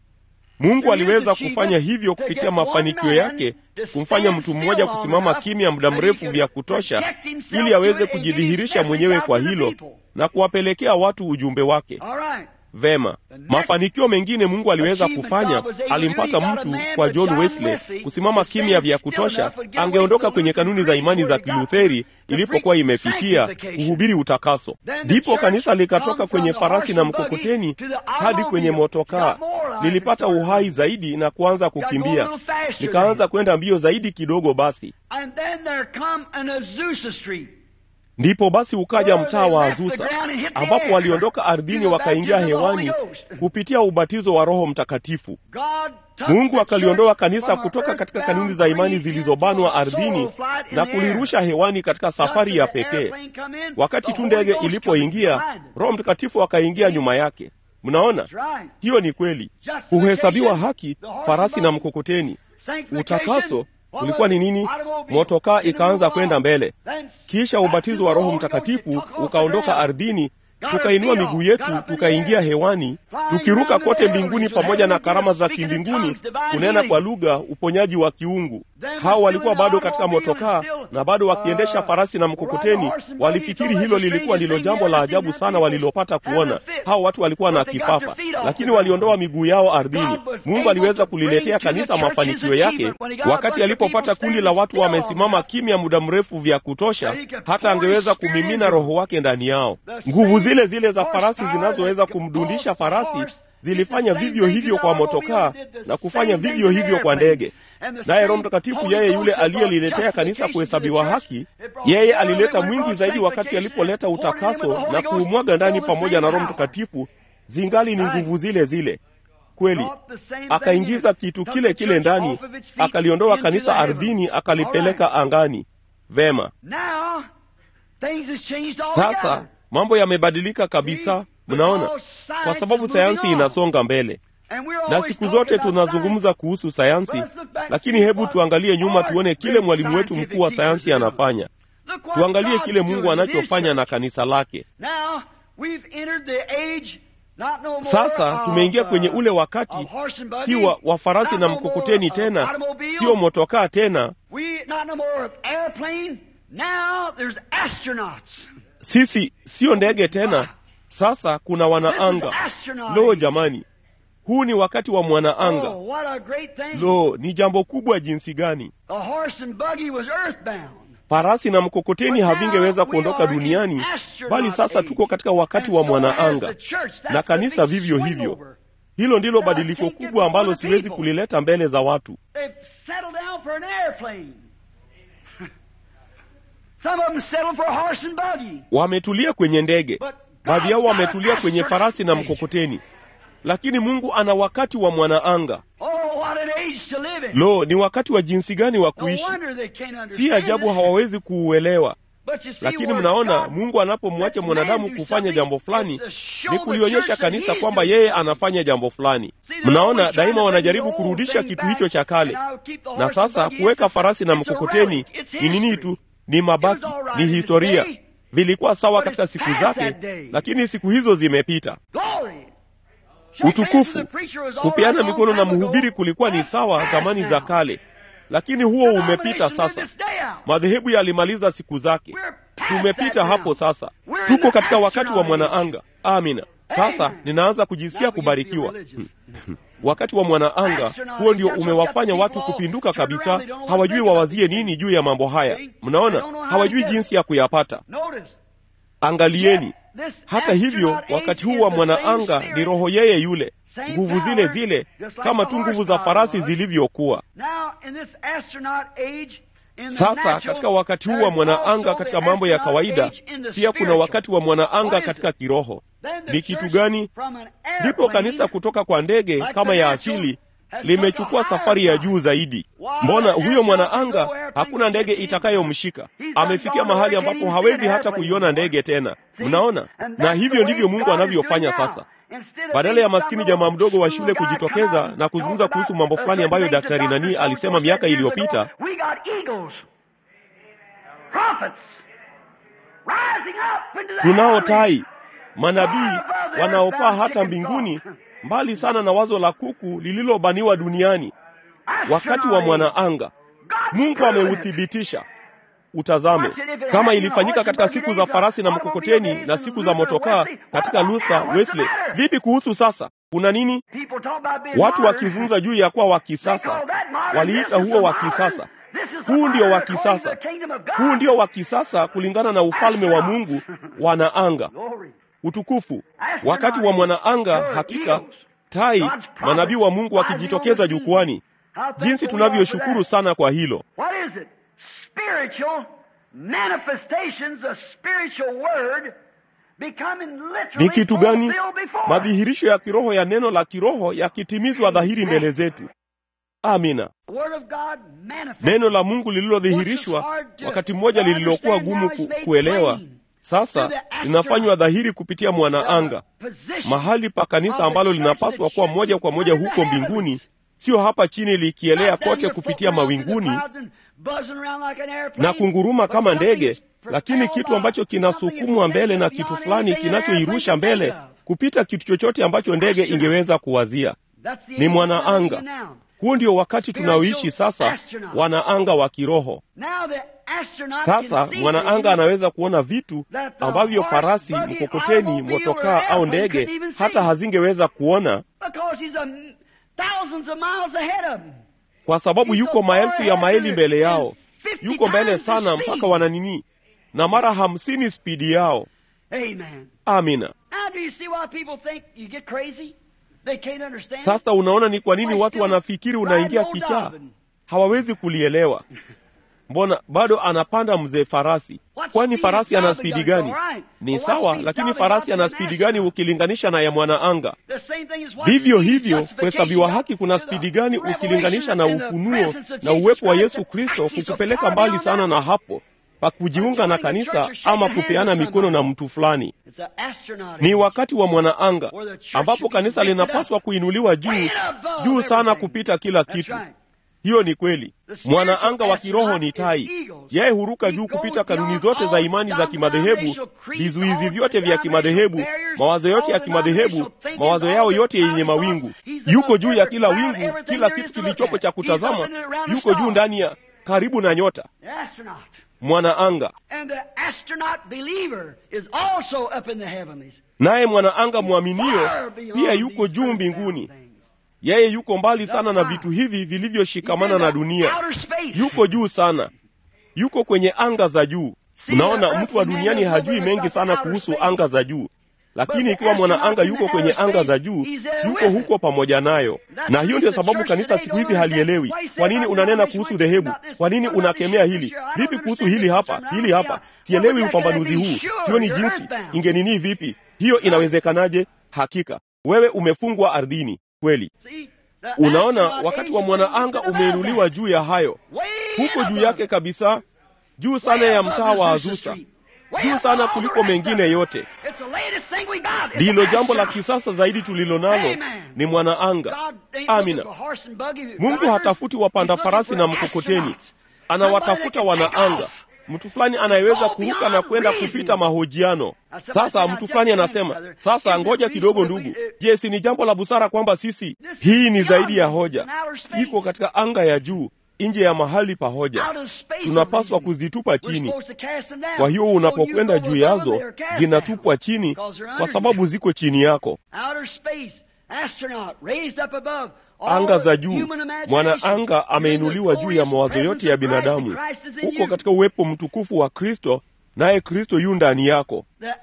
Mungu
Through his
aliweza
achievement,
kufanya hivyo
to
kupitia
get one
mafanikio
man
yake,
to
kumfanya
stand
mtu
still
mmoja
long
kusimama
enough
kimya muda
that he
mrefu
could
vya kutosha,
project himself
ili
to
aweze
it and get
kujidhihirisha
his
mwenyewe
message
kwa
out to the
hilo
people.
na kuwapelekea watu ujumbe wake.
All right.
Vema,
next
mafanikio mengine Mungu aliweza
achievement
kufanya.
God was able to do,
Alimpata
he got a
mtu
man
kwa
but
John
John
Wesley
Wesley
kusimama
to
kimya
stand
vya
still
kutosha,
enough to get away
angeondoka
from the
kwenye
Lutheran
kanuni za
creed
imani za
where he got
Kilutheri
the
ilipokuwa
preach
imefikia
sanctification.
kuhubiri utakaso.
Then the
Ndipo
church
kanisa likatoka
come
kwenye
from the
farasi
horse
na
and buggy
mkokoteni
to the
hadi kwenye
automobile.
motokaa,
Got more life
lilipata
and started
uhai zaidi na kuanza
Got going a
kukimbia,
little faster
likaanza
then.
kwenda mbio zaidi kidogo. Basi
And then there come an Azusa Street.
ndipo basi ukaja
Where
mtaa
they
wa
left the
Azusa
ground and hit the
ambapo
air.
waliondoka ardhini
To the
wakaingia
baptism of the Holy
hewani
Ghost.
kupitia ubatizo wa Roho Mtakatifu.
God took
Mungu
the
akaliondoa
church
kanisa
from a
kutoka katika
earthbound
kanuni za imani
creed
zilizobanwa
into a
ardhini
soul flight in
na
the air.
kulirusha hewani katika safari ya
Just as the
pekee.
airplane come in,
Wakati
the
tu
Holy
ndege
Ghost
ilipoingia,
comes behind it.
Roho Mtakatifu akaingia nyuma yake. Mnaona,
That's right.
hiyo ni kweli.
Justification,
Kuhesabiwa haki,
the horse
farasi
and
na
buggy.
mkokoteni.
Sanctification,
Utakaso
what
ulikuwa
was
ni
it?
nini?
Automobile.
Motokaa
Then it
ikaanza
moved
kwenda
on.
mbele.
Then
Kisha ubatizo wa
baptism
Roho
of the Holy Ghost,
Mtakatifu
it took off the
ukaondoka
ground.
ardhini,
Got
tukainua
our feet
miguu
off,
yetu,
got up in the
tukaingia
air.
hewani,
Flying
tukiruka
around the
kote
heavens
mbinguni
with
pamoja na
heavenly
karama za
speaking in
kimbinguni,
tongues, divine
kunena
healing.
kwa lugha, uponyaji wa kiungu.
Then
Hao
we're
walikuwa
still in
bado
the
katika
automobile
motokaa
and still,
na bado wakiendesha
uh,
farasi na
riding
mkokoteni.
horse and buggy,
Walifikiri
thought
hilo
that's the
lilikuwa ndilo
strangest
jambo
thing
la
you ever
ajabu
seen.
sana
That
walilopata
people
kuona.
having a fit.
Hao watu walikuwa na
But they got their
kifafa,
feet off
lakini
the
waliondoa
ground.
miguu yao ardhini.
God was
Mungu
able
aliweza
to
kuliletea
bring to the
kanisa
church his
mafanikio yake
achievement when he got a
wakati
bunch of
alipopata
people
kundi la
standing
watu
still long
wamesimama
enough
kimya muda mrefu vya kutosha,
that he could
hata
pour his
angeweza
spirit
kumimina
into
roho wake ndani yao.
The
Nguvu
same
zile zile za farasi
horsepower
zinazoweza
that could
kumdundisha
pulse the
farasi
horse
zilifanya
did the same
vivyo
thing
hivyo
to
kwa
the automobile,
motokaa
did the
na kufanya
same thing
vivyo
to the
hivyo kwa
airplane.
ndege.
And the
Naye
same
Roho Mtakatifu,
Holy
yeye
Ghost
yule
that brought
aliyeliletea kanisa
justification to the
kuhesabiwa
church,
haki,
it brought
yeye
more
alileta
than when it
mwingi
brought
zaidi wakati
sanctification,
alipoleta
poured in with the
utakaso
Holy
na
Ghost,
kuumwaga ndani
still the
pamoja
same
na Roho
power.
Mtakatifu, zingali ni
Right.
nguvu zile zile. Kweli
Brought the same thing
akaingiza
in,
kitu
took
kile
the
kile
church
ndani,
off of its feet
akaliondoa
into
kanisa
the heavens.
ardhini,
All
akalipeleka
right.
angani. Vema,
Now, things has changed
sasa
altogether.
mambo yamebadilika kabisa. Mnaona, kwa sababu sayansi inasonga mbele
And we're
na
always
siku
talking
zote
about
tunazungumza kuhusu sayansi,
Let's look back
lakini
and see
hebu
what
tuangalie nyuma,
our
tuone kile
great
mwalimu wetu
scientific
mkuu wa
teachers
sayansi
do.
anafanya.
Look what
Tuangalie
God's
kile
doing
Mungu
in His
anachofanya na
church.
kanisa lake.
Now, we've entered the age, not no more
Sasa
of,
tumeingia kwenye
uh,
ule wakati,
of horse and buggy,
si wa, wa farasi
not
na
no more
mkokoteni
of
tena,
automobile,
sio motokaa tena.
we, not no more of airplane. Now there's astronauts.
Sisi sio ndege tena, sasa kuna
This is
wanaanga.
astronaut
Lo
age.
jamani, huu ni wakati wa mwanaanga.
Oh, what a great thing.
Lo, ni jambo kubwa jinsi gani!
The horse and buggy was earthbound.
farasi na mkokoteni havingeweza kuondoka duniani, bali sasa tuko katika wakati wa mwanaanga, na kanisa vivyo hivyo. Hilo ndilo badiliko kubwa ambalo siwezi kulileta mbele za watu. Wametulia kwenye ndege, baadhi yao wametulia kwenye farasi na mkokoteni, lakini Mungu ana wakati wa mwanaanga. Lo, ni wakati wa jinsi gani wa kuishi! Si ajabu hawawezi kuuelewa. Lakini mnaona, Mungu anapomwacha mwanadamu kufanya jambo fulani, ni kulionyesha kanisa kwamba yeye anafanya jambo fulani. Mnaona, daima wanajaribu kurudisha kitu hicho cha kale, na sasa kuweka farasi na mkokoteni ni nini tu? Ni mabaki, ni historia. Vilikuwa sawa katika siku zake, lakini siku hizo zimepita. Utukufu, kupeana mikono na mhubiri kulikuwa ni sawa zamani za kale, lakini huo umepita sasa. Madhehebu yalimaliza siku zake, tumepita hapo sasa. Tuko katika wakati wa mwanaanga. Amina. Sasa ninaanza kujisikia kubarikiwa. Wakati wa mwanaanga huo ndio umewafanya watu kupinduka kabisa, hawajui wawazie nini juu ya mambo haya. Mnaona, hawajui jinsi ya kuyapata. Angalieni. Hata hivyo, wakati huu wa mwanaanga ni roho yeye yule, nguvu zile zile, kama tu nguvu za farasi zilivyokuwa. Sasa katika wakati huu wa mwanaanga katika mambo ya kawaida, pia kuna wakati wa mwanaanga katika kiroho. Ni kitu gani? Ndipo kanisa kutoka kwa ndege kama ya asili limechukua safari ya juu zaidi. Mbona huyo mwanaanga hakuna ndege itakayomshika? Amefikia mahali ambapo hawezi hata kuiona ndege tena. Mnaona? Na hivyo ndivyo Mungu anavyofanya sasa. Badala ya maskini jamaa mdogo wa shule kujitokeza na kuzungumza kuhusu mambo fulani ambayo daktari nani alisema miaka iliyopita, tunao tai, manabii wanaopaa hata mbinguni, mbali sana na wazo la kuku lililobaniwa duniani. Wakati wa mwanaanga Mungu ameuthibitisha. Utazame kama ilifanyika katika siku za farasi na mkokoteni na siku za motokaa katika Luther, Wesley. Vipi kuhusu sasa? Kuna nini? Watu wakizungumza juu ya kuwa wa kisasa, waliita huo wa kisasa. Huu ndio wa kisasa, huu ndio wa kisasa kulingana na ufalme wa Mungu. Wanaanga, utukufu. Wakati wa mwanaanga, hakika tai, manabii wa Mungu wakijitokeza jukwani. Jinsi tunavyoshukuru sana kwa hilo. Ni kitu gani? Madhihirisho ya kiroho ya neno la kiroho yakitimizwa dhahiri mbele zetu. Amina. Neno la Mungu lililodhihirishwa wakati mmoja lililokuwa gumu ku, kuelewa sasa linafanywa dhahiri kupitia mwanaanga, mahali pa kanisa ambalo linapaswa kuwa moja kwa moja huko mbinguni, sio hapa chini likielea kote kupitia mawinguni na kunguruma kama ndege, lakini kitu ambacho kinasukumwa mbele na kitu fulani kinachoirusha mbele kupita kitu chochote ambacho ndege ingeweza kuwazia. Ni mwanaanga. Huu ndio wakati tunaoishi sasa, wanaanga wa kiroho. Sasa mwanaanga anaweza kuona vitu ambavyo farasi, mkokoteni, motokaa au ndege hata hazingeweza kuona, kwa sababu yuko maelfu ya maili mbele yao, yuko mbele sana mpaka wana nini, na mara hamsini spidi yao. Amina. Sasa unaona ni kwa nini watu wanafikiri unaingia kichaa, hawawezi kulielewa. Mbona bado anapanda mzee farasi? Kwani farasi ana spidi gani? Ni sawa, lakini farasi ana spidi gani ukilinganisha na ya mwanaanga? Vivyo hivyo, kuhesabiwa haki kuna spidi gani ukilinganisha na ufunuo na uwepo wa Yesu Kristo kukupeleka mbali sana na hapo pa kujiunga na kanisa ama kupeana mikono na mtu fulani. Ni wakati wa mwanaanga ambapo kanisa linapaswa kuinuliwa juu juu sana kupita kila kitu. Hiyo ni kweli. Mwanaanga wa kiroho ni tai. Yeye huruka juu kupita kanuni zote za imani za kimadhehebu, vizuizi vyote vya kimadhehebu, mawazo yote ya kimadhehebu, mawazo yao yote yenye mawingu. Yuko juu ya kila wingu, kila kitu kilichopo cha kutazama, yuko juu ndani ya karibu na nyota. Mwanaanga naye mwanaanga mwaminio pia yuko juu mbinguni. Yeye yuko mbali sana na vitu hivi vilivyoshikamana na dunia, yuko juu sana, yuko kwenye anga za juu. Mnaona, mtu wa duniani hajui mengi sana kuhusu anga za juu, lakini ikiwa mwanaanga yuko kwenye anga za juu, yuko huko pamoja nayo. Na hiyo ndio sababu kanisa siku hizi halielewi. Kwa nini unanena kuhusu dhehebu? Kwa nini unakemea hili? Vipi kuhusu hili hapa, hili hapa? Sielewi upambanuzi huu, sioni jinsi ingenini. Vipi hiyo inawezekanaje? Hakika wewe umefungwa ardhini kweli. Unaona, wakati wa mwanaanga umeinuliwa juu ya hayo, huko juu yake kabisa, juu sana ya mtaa wa Azusa, juu sana kuliko mengine yote. Ndilo jambo la kisasa zaidi tulilo nalo ni mwanaanga. Amina. Mungu hatafuti wapanda farasi na mkokoteni, anawatafuta wanaanga mtu fulani anayeweza kuruka na kwenda kupita mahojiano. Sasa mtu fulani anasema, sasa ngoja kidogo, ndugu. Je, si ni jambo la busara kwamba sisi, hii ni zaidi ya hoja, iko katika anga ya juu, nje ya mahali pa hoja, tunapaswa kuzitupa chini. Kwa hiyo unapokwenda juu yazo, zinatupwa chini kwa sababu ziko chini yako. Anga za juu, mwanaanga ameinuliwa juu ya mawazo yote ya binadamu, uko katika uwepo mtukufu wa Kristo, naye Kristo yu ndani yako.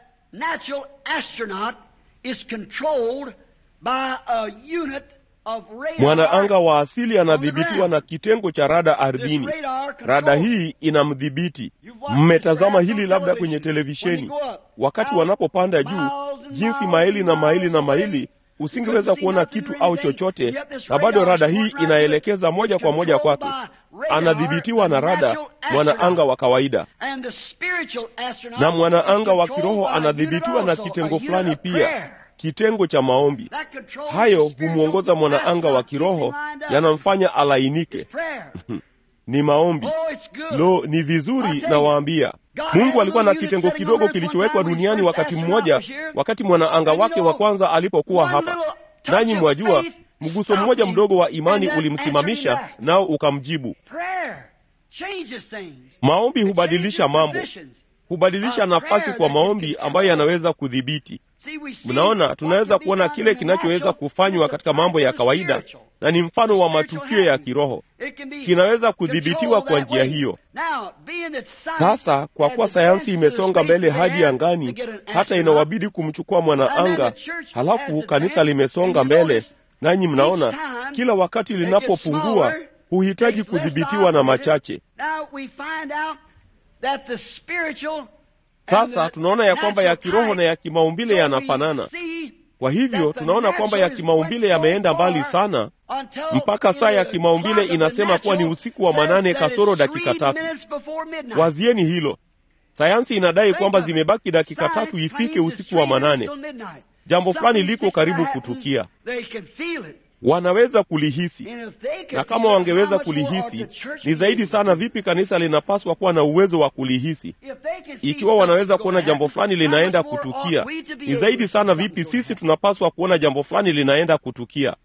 Mwanaanga wa asili anadhibitiwa na kitengo cha rada ardhini. Rada hii inamdhibiti. Mmetazama hili labda kwenye televisheni, wakati wanapopanda juu, jinsi maili na maili na maili usingeweza kuona kitu au chochote, na bado rada hii inaelekeza moja kwa moja kwake. Anadhibitiwa na rada mwanaanga wa kawaida, na mwanaanga wa kiroho anadhibitiwa na kitengo fulani pia, kitengo cha maombi. Hayo humwongoza mwanaanga wa kiroho, yanamfanya alainike. Ni maombi. Lo, ni vizuri nawaambia. Mungu alikuwa na kitengo kidogo kilichowekwa duniani wakati mmoja, wakati mwanaanga wake wa kwanza alipokuwa hapa. Nanyi mwajua, mguso mmoja mdogo wa imani ulimsimamisha, nao ukamjibu. Maombi hubadilisha mambo, hubadilisha nafasi kwa maombi ambayo yanaweza kudhibiti. Mnaona, tunaweza kuona kile kinachoweza kufanywa katika mambo ya kawaida, na ni mfano wa matukio ya kiroho, kinaweza kudhibitiwa kwa njia hiyo. Sasa kwa kuwa sayansi imesonga mbele hadi angani, hata inawabidi kumchukua mwanaanga, halafu kanisa limesonga mbele, nanyi mnaona kila wakati linapopungua huhitaji kudhibitiwa na machache. Sasa tunaona ya kwamba ya kiroho na ya kimaumbile yanafanana. Kwa hivyo tunaona kwamba ya kimaumbile yameenda mbali sana, mpaka saa ya kimaumbile inasema kuwa ni usiku wa manane kasoro dakika tatu. Wazieni hilo. Sayansi inadai kwamba zimebaki dakika tatu ifike usiku wa manane. Jambo fulani liko karibu kutukia, wanaweza kulihisi, na kama wangeweza kulihisi, ni zaidi sana vipi kanisa linapaswa kuwa na uwezo wa kulihisi. Ikiwa wanaweza kuona jambo fulani linaenda kutukia, ni zaidi sana vipi sisi tunapaswa kuona jambo fulani linaenda kutukia.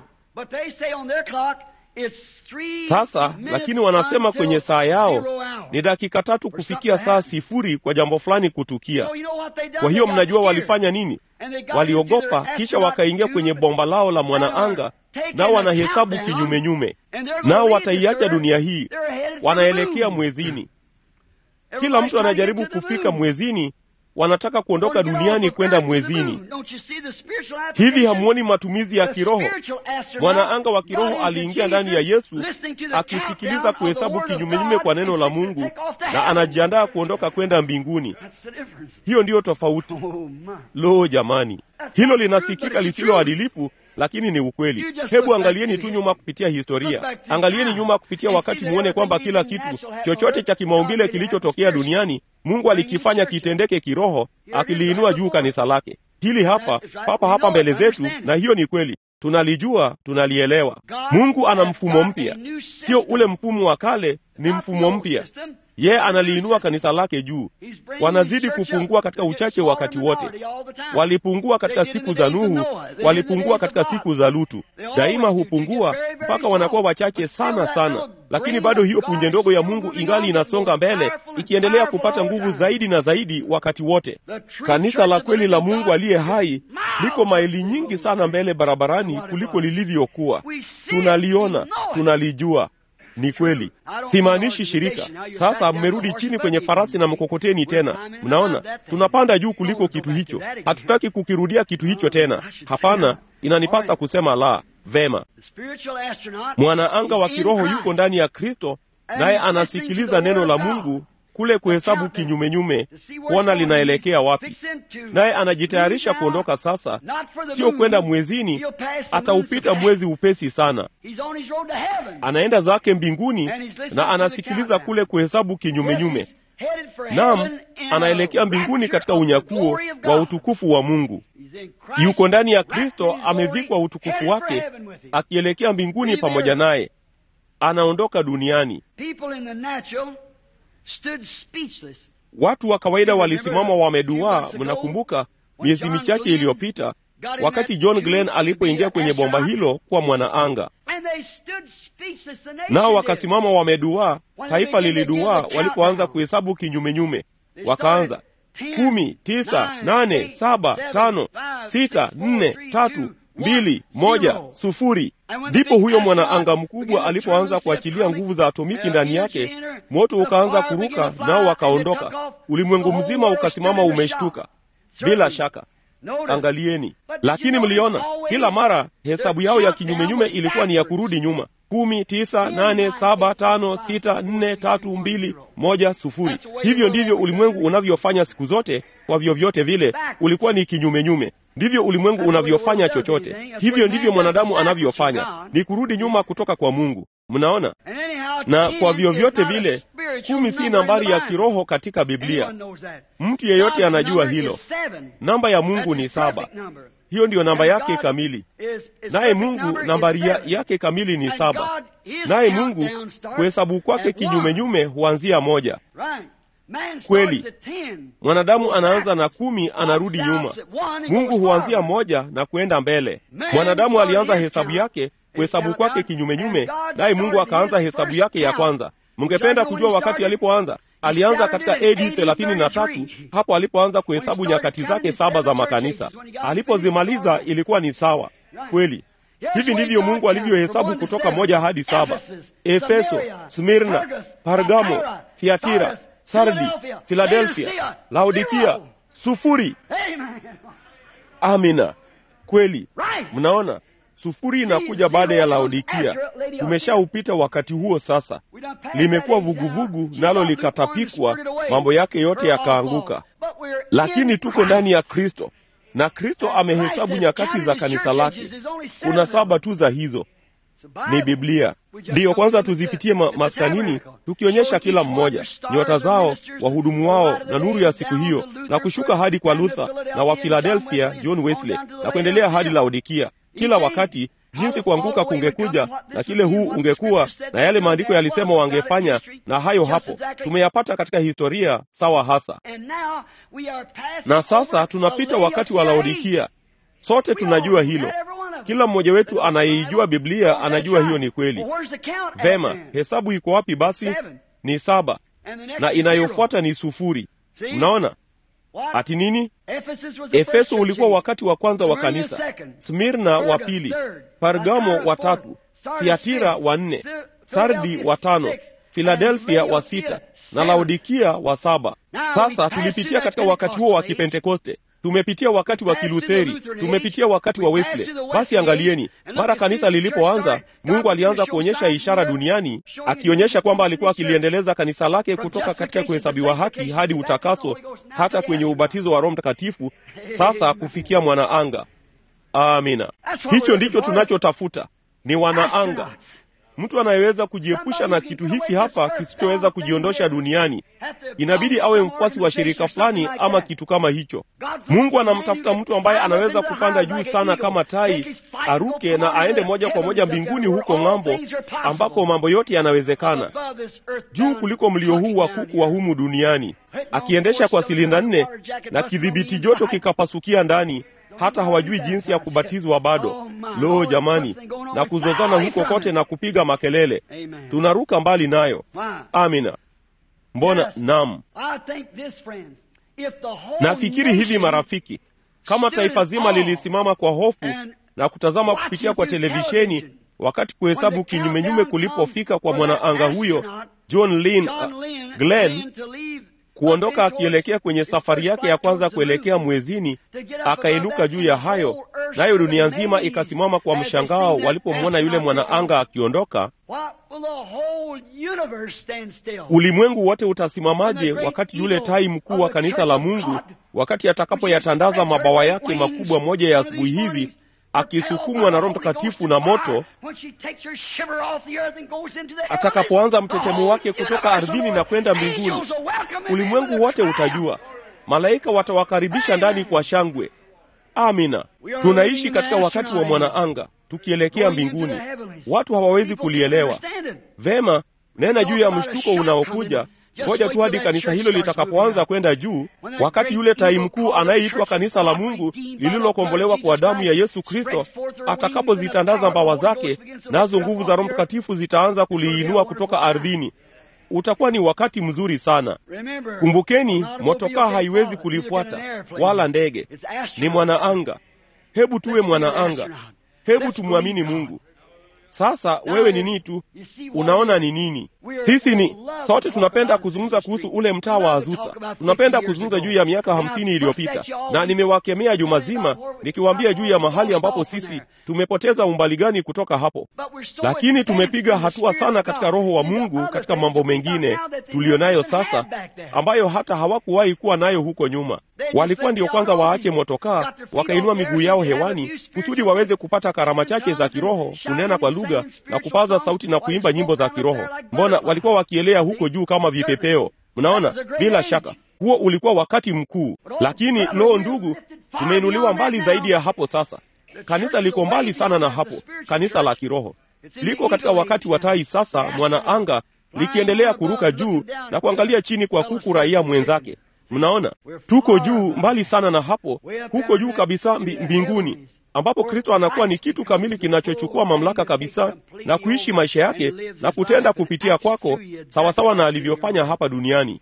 Sasa lakini wanasema kwenye saa yao ni dakika tatu kufikia saa sifuri kwa jambo fulani kutukia. Kwa hiyo mnajua walifanya nini? Waliogopa, kisha wakaingia kwenye bomba lao la mwanaanga, nao wanahesabu kinyumenyume, nao wataiacha dunia hii, wanaelekea mwezini. Kila mtu anajaribu kufika mwezini, wanataka kuondoka duniani kwenda mwezini. Hivi hamuoni matumizi ya kiroho? Mwanaanga wa kiroho aliingia ndani ya Yesu akisikiliza kuhesabu kinyumenyume kwa neno la Mungu, na anajiandaa kuondoka kwenda mbinguni. Hiyo ndiyo tofauti. Lo, jamani, hilo linasikika lisiloadilifu lakini ni ukweli. Hebu angalieni tu nyuma kupitia historia, angalieni nyuma kupitia wakati, muone kwamba kila kitu chochote cha kimaumbile kilichotokea duniani Mungu alikifanya kitendeke kiroho, akiliinua juu kanisa lake. Hili hapa papa hapa mbele zetu, na hiyo ni kweli, tunalijua, tunalielewa. Mungu ana mfumo mpya, sio ule mfumo wa kale, ni mfumo mpya. Yeye analiinua kanisa lake juu. Wanazidi kupungua katika uchache wakati wote. Walipungua katika siku za Nuhu, walipungua katika siku za Lutu. Daima hupungua mpaka wanakuwa wachache sana sana, lakini bado hiyo punje ndogo ya Mungu ingali inasonga mbele, ikiendelea kupata nguvu zaidi na zaidi wakati wote. Kanisa la kweli la Mungu aliye hai liko maili nyingi sana mbele barabarani kuliko lilivyokuwa. Tunaliona, tunalijua Ni kweli, simaanishi shirika. Sasa mmerudi chini kwenye farasi na mkokoteni tena. Mnaona, tunapanda juu kuliko kitu hicho. Hatutaki kukirudia kitu hicho tena. Hapana, inanipasa kusema la. Vema, mwanaanga wa kiroho yuko ndani ya Kristo, naye anasikiliza neno la Mungu kule kuhesabu kinyumenyume, kuona linaelekea wapi, naye anajitayarisha kuondoka sasa, sio kwenda mwezini. Ataupita mwezi upesi sana, anaenda zake mbinguni na anasikiliza kule kuhesabu kinyumenyume. Naam, anaelekea mbinguni katika unyakuo wa utukufu wa Mungu. Yuko ndani ya Kristo, amevikwa utukufu wake, akielekea mbinguni pamoja naye. Anaondoka duniani. Watu wa kawaida walisimama wameduaa. Mnakumbuka miezi michache iliyopita wakati John Glenn alipoingia kwenye bomba hilo kwa mwanaanga, nao wakasimama wameduaa. Taifa liliduaa walipoanza kuhesabu kinyumenyume, wakaanza kumi, tisa, nane, saba, tano, sita, nne, tatu, mbili, moja, sufuri. Ndipo huyo mwanaanga mkubwa alipoanza kuachilia nguvu za atomiki ndani yake, moto ukaanza kuruka, nao wakaondoka. Ulimwengu mzima ukasimama umeshtuka. Bila shaka, angalieni. Lakini mliona kila mara hesabu yao ya kinyumenyume ilikuwa ni ya kurudi nyuma: kumi, tisa, nane, saba, tano, sita, nne, tatu, mbili, moja, sufuri. Hivyo ndivyo ulimwengu unavyofanya siku zote. Kwa vyovyote vile ulikuwa ni kinyumenyume. Ndivyo ulimwengu unavyofanya chochote. Hivyo ndivyo mwanadamu anavyofanya, ni kurudi nyuma kutoka kwa Mungu. Mnaona? Na kwa vyovyote vile, kumi si nambari ya kiroho katika Biblia. Mtu yeyote anajua hilo. Namba ya Mungu ni saba. Hiyo ndiyo namba yake kamili. Naye Mungu nambari ya yake kamili ni saba. Naye Mungu kuhesabu kwake kinyumenyume huanzia moja. Kweli, mwanadamu anaanza na kumi, anarudi nyuma. Mungu huanzia moja na kwenda mbele. Mwanadamu alianza hesabu yake kuhesabu kwake kinyumenyume, naye Mungu akaanza hesabu yake ya kwanza. Mngependa kujua wakati alipoanza? Alianza katika AD thelathini na tatu, hapo alipoanza kuhesabu nyakati zake saba za makanisa. Alipozimaliza ilikuwa ni sawa. Kweli, hivi ndivyo Mungu alivyohesabu kutoka moja hadi saba: Efeso, Smirna, Pargamo, Thiatira, Sardi, Filadelfia, Laodikia, sufuri. Amina, kweli. Mnaona, sufuri inakuja baada ya Laodikia. Tumeshaupita wakati huo sasa, limekuwa vuguvugu, nalo likatapikwa, mambo yake yote yakaanguka. Lakini tuko ndani ya Kristo, na Kristo amehesabu nyakati za kanisa lake. Kuna saba tu za hizo ni Biblia. Ndiyo kwanza tuzipitie ma maskanini, tukionyesha kila mmoja nyota zao, wahudumu wao na nuru ya siku hiyo, na kushuka hadi kwa Luther na wa Philadelphia John Wesley, na kuendelea hadi Laodikia. Kila wakati jinsi kuanguka kungekuja na kile huu ungekuwa na yale maandiko yalisema wangefanya, na hayo hapo tumeyapata katika historia sawa hasa. Na sasa tunapita wakati wa Laodikia. Sote tunajua hilo. Kila mmoja wetu anayeijua Biblia anajua hiyo ni kweli. Vema, hesabu iko wapi basi? Ni saba, na inayofuata ni sufuri. Mnaona ati nini? Efeso ulikuwa wakati wa kwanza wa kanisa, Smirna wa pili, Pargamo wa tatu, Thiatira wa nne, Sardi wa tano, Filadelfia wa sita na Laodikia wa saba. Sasa tulipitia katika wakati huo wa Kipentekoste tumepitia wakati wa Kilutheri, tumepitia wakati wa Wesley. Basi angalieni, mara kanisa lilipoanza, Mungu alianza kuonyesha ishara duniani, akionyesha kwamba alikuwa akiliendeleza kanisa lake kutoka katika kuhesabiwa haki hadi utakaso, hata kwenye ubatizo wa Roho Mtakatifu, sasa kufikia mwanaanga. Amina, hicho ndicho tunachotafuta, ni wanaanga mtu anayeweza kujiepusha na kitu hiki hapa kisichoweza kujiondosha duniani. Inabidi awe mfuasi wa shirika fulani ama kitu kama hicho. Mungu anamtafuta mtu ambaye anaweza kupanda juu sana kama tai, aruke na aende moja kwa moja mbinguni huko ng'ambo, ambako mambo yote yanawezekana, juu kuliko mlio huu wa kuku wa humu duniani, akiendesha kwa silinda nne na kidhibiti joto kikapasukia ndani hata hawajui jinsi ya kubatizwa bado. Lo, jamani, na kuzozana huko kote na kupiga makelele, tunaruka mbali nayo. Amina. Mbona? Naam, nafikiri hivi marafiki, kama taifa zima lilisimama kwa hofu na kutazama kupitia kwa televisheni wakati kuhesabu kinyumenyume kulipofika kwa mwanaanga huyo John Lynn uh, Glenn kuondoka akielekea kwenye safari yake ya kwanza kuelekea mwezini, akainuka juu ya hayo, nayo dunia nzima ikasimama kwa mshangao walipomwona yule mwanaanga akiondoka. Ulimwengu wote utasimamaje wakati yule tai mkuu wa kanisa la Mungu, wakati atakapoyatandaza mabawa yake makubwa moja ya asubuhi hizi akisukumwa na Roho Mtakatifu na moto, atakapoanza mtetemo wake kutoka ardhini na kwenda mbinguni, ulimwengu wote utajua. Malaika watawakaribisha ndani kwa shangwe. Amina. Tunaishi katika wakati wa mwanaanga tukielekea mbinguni. Watu hawawezi kulielewa vema. Nena juu ya mshtuko unaokuja. Ngoja tu hadi kanisa hilo litakapoanza kwenda juu, wakati yule tai mkuu anayeitwa kanisa la Mungu lililokombolewa kwa damu ya Yesu Kristo atakapozitandaza mbawa zake, nazo nguvu za Roho Mtakatifu zitaanza kuliinua kutoka ardhini. Utakuwa ni wakati mzuri sana. Kumbukeni, motokaa haiwezi kulifuata wala ndege, ni mwanaanga. Hebu tuwe mwanaanga, hebu tumwamini Mungu. Sasa wewe ni nini tu unaona ni nini? Sisi ni sote tunapenda kuzungumza kuhusu ule mtaa wa Azusa, tunapenda kuzungumza juu ya miaka hamsini iliyopita, na nimewakemea juma zima nikiwaambia juu ya mahali ambapo sisi tumepoteza umbali gani kutoka hapo, lakini tumepiga hatua sana katika Roho wa Mungu katika mambo mengine tuliyo nayo sasa, ambayo hata hawakuwahi kuwa nayo huko nyuma. Walikuwa ndio kwanza waache motokaa, wakainua miguu yao hewani kusudi waweze kupata karama chache za kiroho, kunena kwa lugha na kupaza sauti na kuimba nyimbo za kiroho. Mbona walikuwa wakielea huko juu kama vipepeo? Mnaona, bila shaka huo ulikuwa wakati mkuu. Lakini loo, ndugu, tumeinuliwa mbali zaidi ya hapo. Sasa kanisa liko mbali sana na hapo. Kanisa la kiroho liko katika wakati wa tai. Sasa mwanaanga likiendelea kuruka juu na kuangalia chini kwa kuku raia mwenzake. Mnaona, tuko juu mbali sana na hapo, huko juu kabisa mbi, mbinguni ambapo Kristo anakuwa ni kitu kamili kinachochukua mamlaka kabisa na kuishi maisha yake na kutenda kupitia kwako sawasawa na alivyofanya hapa duniani.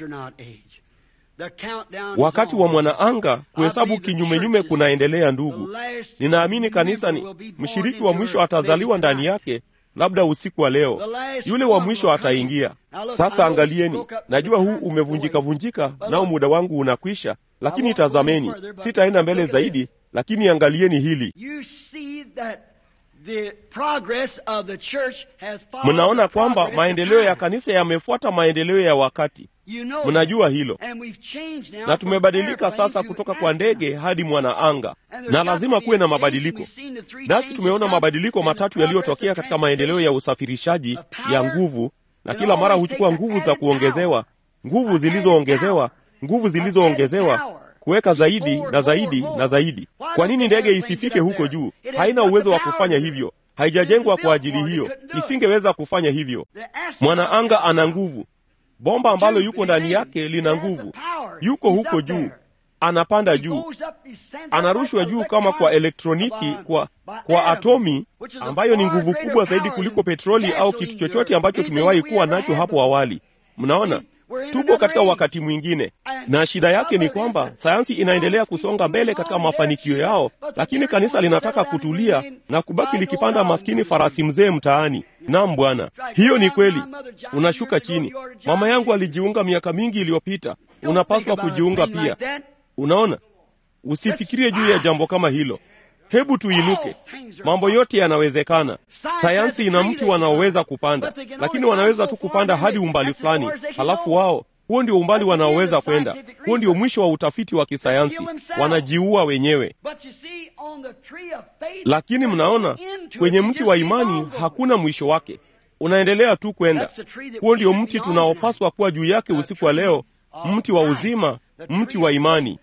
Wakati wa mwanaanga kuhesabu kinyumenyume kunaendelea. Ndugu, ninaamini kanisa ni mshiriki wa mwisho atazaliwa ndani yake, labda usiku wa leo yule wa mwisho ataingia. Sasa angalieni, najua huu umevunjika-vunjika, nao muda wangu unakwisha, lakini tazameni, sitaenda mbele zaidi, lakini angalieni hili. Mnaona kwamba maendeleo ya kanisa yamefuata maendeleo ya wakati. Mnajua hilo, na tumebadilika sasa kutoka kwa ndege hadi mwanaanga, na lazima kuwe na mabadiliko. Nasi tumeona mabadiliko matatu yaliyotokea katika maendeleo ya usafirishaji ya nguvu, na kila mara huchukua nguvu za kuongezewa, nguvu zilizoongezewa, nguvu zilizoongezewa kuweka zaidi na zaidi na zaidi. Kwa nini ndege isifike huko juu? Haina uwezo wa kufanya hivyo, haijajengwa kwa ajili hiyo, isingeweza kufanya hivyo. Mwanaanga ana nguvu, bomba ambalo yuko ndani yake lina nguvu, yuko huko juu, anapanda juu, anarushwa juu kama kwa elektroniki, kwa kwa atomi, ambayo ni nguvu kubwa zaidi kuliko petroli au kitu chochote ambacho tumewahi kuwa nacho hapo awali. Mnaona, tuko katika wakati mwingine, na shida yake ni kwamba sayansi inaendelea kusonga mbele katika mafanikio yao, lakini kanisa linataka kutulia na kubaki likipanda maskini farasi mzee mtaani. Naam Bwana, hiyo ni kweli. Unashuka chini. Mama yangu alijiunga miaka mingi iliyopita, unapaswa kujiunga pia. Unaona, usifikirie juu ya jambo kama hilo. Hebu tuinuke. Mambo yote yanawezekana. Sayansi ina mti wanaoweza kupanda, lakini wanaweza tu kupanda hadi umbali fulani, halafu wao, huo ndio umbali wanaoweza kwenda. Huo ndio mwisho wa utafiti wa kisayansi, wanajiua wenyewe. Lakini mnaona, kwenye mti wa imani hakuna mwisho wake, unaendelea tu kwenda. Huo ndio mti tunaopaswa kuwa juu yake usiku wa leo, mti wa uzima, mti wa imani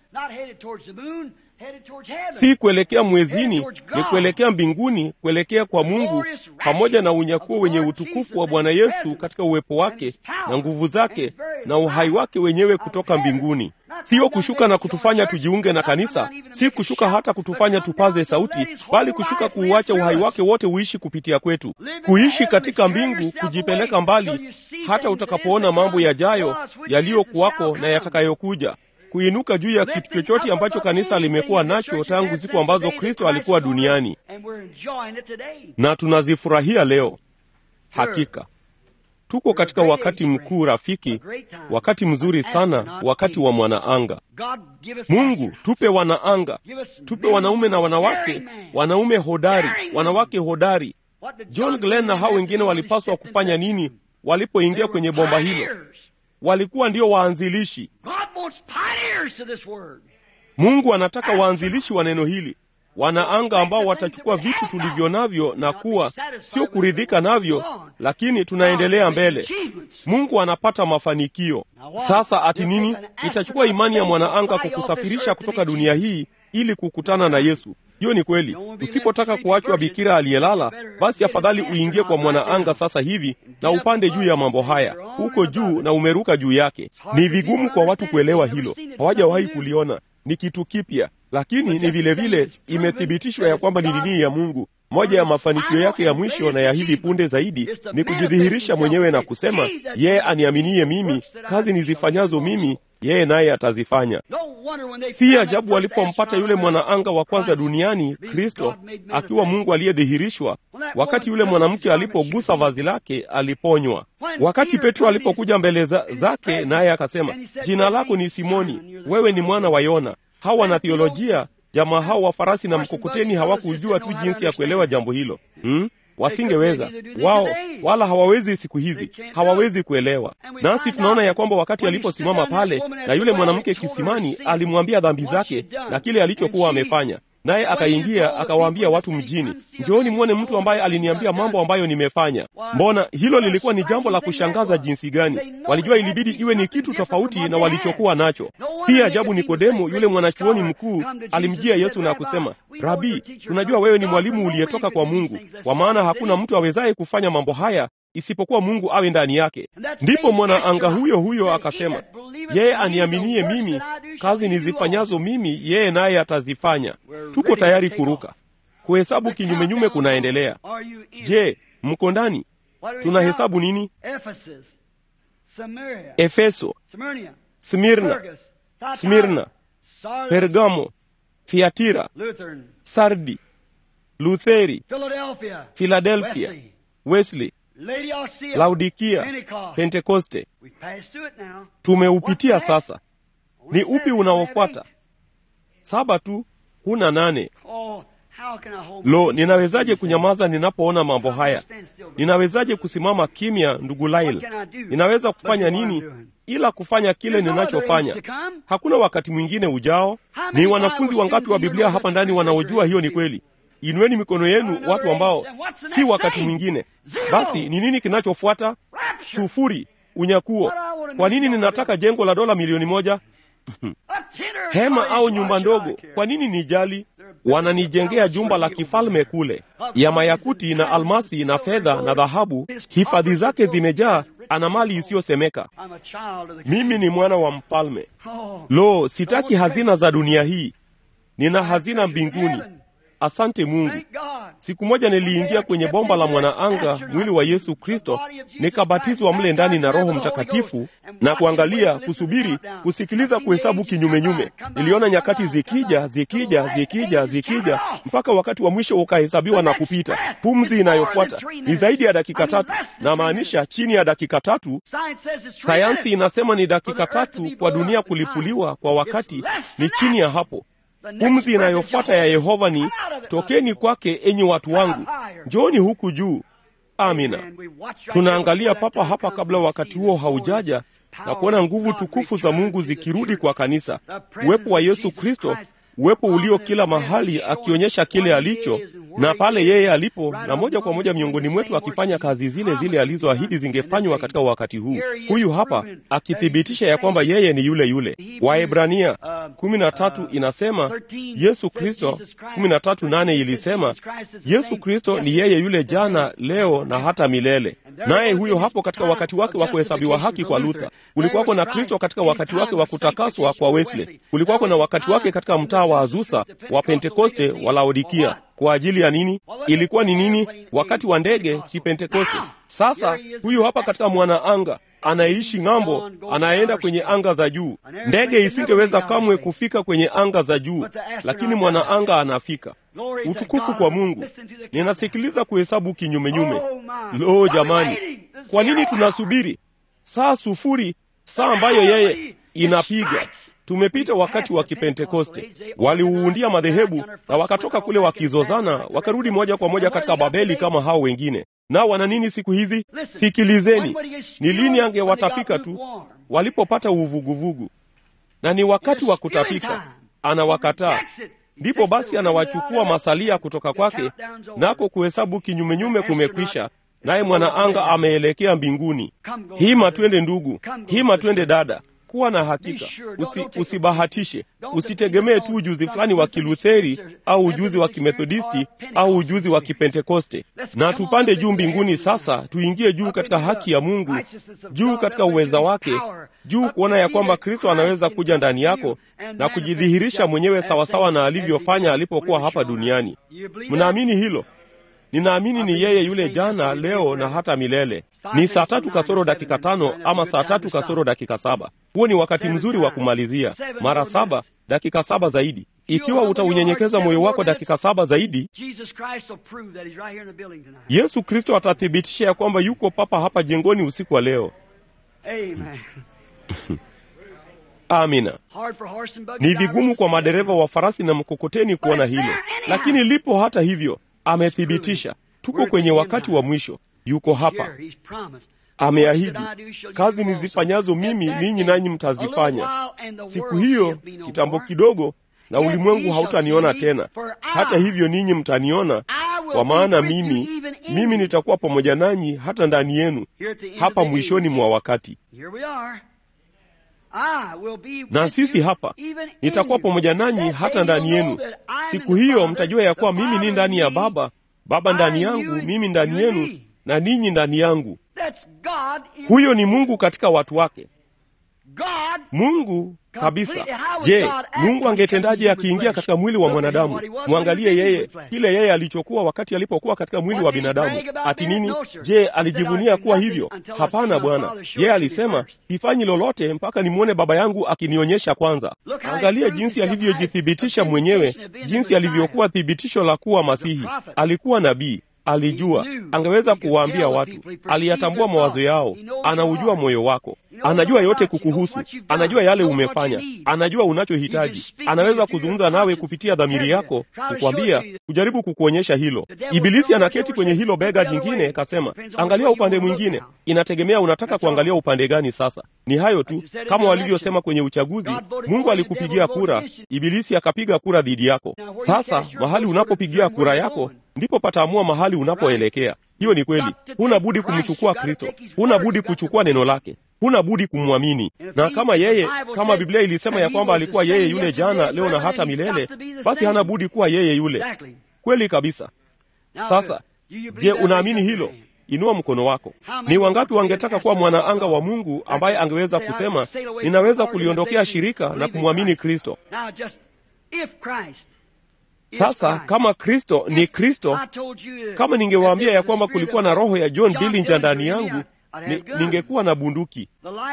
si kuelekea mwezini, ni kuelekea mbinguni, kuelekea kwa Mungu, pamoja na unyakuo wenye utukufu wa Bwana Yesu katika uwepo wake na nguvu zake na uhai wake wenyewe kutoka mbinguni. Sio kushuka na kutufanya tujiunge na kanisa, si kushuka hata kutufanya tupaze sauti, bali kushuka kuuacha uhai wake wote uishi kupitia kwetu, kuishi katika mbingu, kujipeleka mbali hata utakapoona mambo yajayo, yaliyokuwako na yatakayokuja. kuinuka juu ya kitu chochote ambacho kanisa limekuwa nacho tangu siku ambazo Kristo alikuwa duniani, na tunazifurahia leo. Hakika tuko katika wakati mkuu rafiki, wakati mzuri sana, wakati wa mwanaanga. Mungu, tupe wanaanga, tupe wanaume na wanawake, wanaume hodari, wanawake hodari. John Glenn na hao wengine walipaswa kufanya nini walipoingia kwenye bomba hilo? Walikuwa ndio waanzilishi. Mungu anataka waanzilishi wa neno hili, wanaanga ambao watachukua vitu tulivyo navyo na kuwa sio kuridhika navyo, lakini tunaendelea mbele. Mungu anapata mafanikio. Sasa ati nini? Itachukua imani ya mwanaanga kukusafirisha kutoka dunia hii ili kukutana na Yesu. Hiyo ni kweli. Usipotaka kuachwa bikira aliyelala, basi afadhali uingie kwa mwanaanga sasa hivi na upande juu ya mambo haya, huko juu na umeruka juu yake. Ni vigumu kwa watu kuelewa hilo, hawajawahi kuliona. Ni kitu kipya, lakini ni vile vile imethibitishwa ya kwamba ni nini ya Mungu. Moja ya mafanikio yake ya mwisho na ya hivi punde zaidi ni kujidhihirisha mwenyewe na kusema, yeye aniaminie mimi, kazi nizifanyazo mimi yeye naye atazifanya. Si ajabu walipompata yule mwanaanga wa kwanza duniani, Kristo akiwa Mungu aliyedhihirishwa. Wakati yule mwanamke alipogusa vazi lake, aliponywa. Wakati Petro alipokuja mbele za, zake, naye akasema, jina lako ni Simoni, wewe ni mwana wa Yona. Hawa wana theolojia, jamaa hao wa farasi na mkokoteni hawakujua tu jinsi ya kuelewa jambo hilo hmm? Wasingeweza wao, wala hawawezi siku hizi, hawawezi kuelewa. Nasi tunaona ya kwamba wakati aliposimama pale na yule mwanamke kisimani, alimwambia dhambi zake na kile alichokuwa amefanya, naye akaingia akawaambia watu mjini, njooni mwone mtu ambaye aliniambia mambo ambayo nimefanya. Mbona hilo lilikuwa ni jambo la kushangaza jinsi gani! Walijua ilibidi iwe ni kitu tofauti na walichokuwa nacho. Si ajabu Nikodemo, yule mwanachuoni mkuu, alimjia Yesu na kusema, Rabi, tunajua wewe ni mwalimu uliyetoka kwa Mungu, kwa maana hakuna mtu awezaye kufanya mambo haya isipokuwa Mungu awe ndani yake. Ndipo mwanaanga huyo huyo akasema, yeye aniaminie mimi, kazi nizifanyazo mimi, yeye naye atazifanya. Tuko tayari kuruka. Kuhesabu kinyumenyume kunaendelea. Je, mko ndani? Tunahesabu nini? Efeso, Smirna, Smirna, Pergamo, Thiatira, Sardi, Lutheri, Filadelfia, Wesley, Laodikia, Pentekoste. Tumeupitia sasa. Ni upi unaofuata? Saba tu, huna nane. Lo, ninawezaje kunyamaza ninapoona mambo haya? Ninawezaje kusimama kimya, ndugu Lail? Ninaweza kufanya nini ila kufanya kile ninachofanya? Hakuna wakati mwingine ujao. Ni wanafunzi wangapi wa Biblia hapa ndani wanaojua hiyo ni kweli? Inueni mikono yenu, watu ambao si wakati mwingine. Basi ni nini kinachofuata? Sufuri, unyakuo. Kwa nini ninataka jengo la dola milioni moja? hema au nyumba ndogo? Kwa nini nijali? Wananijengea jumba la kifalme kule, ya mayakuti na almasi na fedha na dhahabu, hifadhi zake zimejaa, ana mali isiyosemeka. Mimi ni mwana wa mfalme. Lo, sitaki hazina za dunia hii, nina hazina mbinguni. Asante Mungu. Siku moja niliingia kwenye bomba la mwanaanga, mwili wa Yesu Kristo, nikabatizwa mle ndani na Roho Mtakatifu na kuangalia, kusubiri, kusikiliza, kuhesabu kinyumenyume. Niliona nyakati zikija, zikija, zikija, zikija, mpaka wakati wa mwisho ukahesabiwa na kupita. Pumzi inayofuata ni zaidi ya dakika tatu, na maanisha chini ya dakika tatu. Sayansi inasema ni dakika tatu kwa dunia kulipuliwa kwa wakati, ni chini ya hapo. Pumzi inayofuata ya Yehova ni tokeni kwake, enyi watu wangu, njooni huku juu. Amina. Tunaangalia papa hapa kabla wakati huo haujaja na kuona nguvu tukufu za Mungu zikirudi kwa kanisa, uwepo wa Yesu Kristo, uwepo ulio kila mahali, akionyesha kile alicho na pale yeye alipo, na moja kwa moja miongoni mwetu akifanya kazi zile zile alizoahidi zingefanywa katika wakati huu. Huyu hapa akithibitisha ya kwamba yeye ni yule yule. Waebrania kumi na tatu inasema Yesu Kristo, kumi na tatu nane ilisema Yesu Kristo ni yeye yule jana, leo na hata milele. Naye huyo hapo katika wakati wake wa kuhesabiwa haki kwa Luther. Kulikuwako na Kristo katika wakati wake wa kutakaswa kwa Wesley. Kulikuwako na wakati wake katika mtaa wa Azusa wa Pentekoste wa Laodikia. Kwa ajili ya nini? Ilikuwa ni nini? Wakati wa ndege Kipentekoste. Sasa huyu hapa katika mwanaanga anayeishi ng'ambo, anayeenda kwenye anga za juu. Ndege isingeweza kamwe kufika kwenye anga za juu, lakini mwanaanga anafika. Utukufu kwa Mungu. Ninasikiliza kuhesabu kinyumenyume. Lo, jamani, kwa nini tunasubiri saa sufuri, saa ambayo yeye inapiga? Tumepita wakati wa Kipentekoste, waliuundia madhehebu na wakatoka kule wakizozana, wakarudi moja kwa moja katika Babeli kama hao wengine. Nao wana nini siku hizi? Sikilizeni, ni lini angewatapika tu walipopata uvuguvugu, na ni wakati wa kutapika, anawakataa. Ndipo basi anawachukua masalia kutoka kwake, nako kuhesabu kinyumenyume kumekwisha, naye mwanaanga ameelekea mbinguni. Hima twende ndugu, hima twende dada, kuwa na hakika, usi, usibahatishe. Usitegemee tu ujuzi fulani wa Kilutheri au ujuzi wa Kimethodisti au ujuzi wa Kipentekoste. Na tupande juu mbinguni sasa, tuingie juu katika haki ya Mungu, juu katika uweza wake, juu kuona ya kwamba Kristo anaweza kuja ndani yako na kujidhihirisha mwenyewe sawasawa na alivyofanya alipokuwa hapa duniani. Mnaamini hilo? Ninaamini ni yeye yule jana, leo na hata milele. Ni saa tatu kasoro dakika tano ama saa tatu kasoro dakika saba. Huo ni wakati mzuri wa kumalizia. Mara saba, dakika saba zaidi. Ikiwa utaunyenyekeza moyo wako dakika saba zaidi, Yesu Kristo atathibitisha ya kwamba yuko papa hapa jengoni usiku wa leo. Amina. Ni vigumu kwa madereva wa farasi na mkokoteni kuona hilo, lakini lipo. Hata hivyo, amethibitisha. Tuko kwenye wakati wa mwisho. Yuko hapa, ameahidi, kazi nizifanyazo mimi ninyi nanyi mtazifanya. Siku hiyo, kitambo kidogo, na ulimwengu hautaniona tena. Hata hivyo, ninyi mtaniona, kwa maana mimi mimi nitakuwa pamoja nanyi hata ndani yenu, hapa mwishoni mwa wakati. Na sisi hapa nitakuwa pamoja nanyi hata ndani yenu. Siku hiyo mtajua ya kuwa mimi ni ndani ya Baba, Baba ndani yangu, mimi ndani yenu, na ninyi ndani yangu. Huyo ni Mungu katika watu wake, Mungu kabisa. Je, Mungu angetendaje akiingia katika mwili wa mwanadamu? Mwangalie yeye, kile yeye alichokuwa wakati alipokuwa katika mwili wa binadamu. Ati nini? Je, alijivunia kuwa hivyo? Hapana, Bwana. Yeye alisema sifanyi lolote mpaka nimwone Baba yangu akinionyesha kwanza. Angalia jinsi alivyojithibitisha mwenyewe, jinsi alivyokuwa thibitisho la kuwa Masihi. Alikuwa nabii Alijua angeweza kuwaambia watu, aliyatambua mawazo yao, anaujua moyo wako, anajua yote kukuhusu, anajua yale umefanya, anajua unachohitaji. Anaweza kuzungumza nawe kupitia dhamiri yako, kukwambia, kujaribu kukuonyesha hilo. Ibilisi anaketi kwenye hilo bega jingine, kasema, angalia upande mwingine. Inategemea unataka kuangalia upande gani. Sasa ni hayo tu, kama walivyosema kwenye uchaguzi, Mungu alikupigia kura, Ibilisi akapiga kura dhidi yako. Sasa mahali unapopigia kura yako ndipo pataamua mahali unapoelekea. Hiyo ni kweli. Huna budi kumchukua Kristo, huna budi kuchukua neno lake, huna budi kumwamini. Na kama yeye, kama Biblia ilisema ya kwamba alikuwa yeye yule jana, leo na hata milele, basi hana budi kuwa yeye yule. Kweli kabisa. Sasa je, unaamini hilo? Inua mkono wako. Ni wangapi wangetaka kuwa mwanaanga wa Mungu ambaye angeweza kusema ninaweza kuliondokea shirika na kumwamini Kristo? Sasa kama Kristo ni Kristo, kama ningewaambia ya kwamba kulikuwa na roho ya John Dillinger ndani yangu, ni, ningekuwa na bunduki.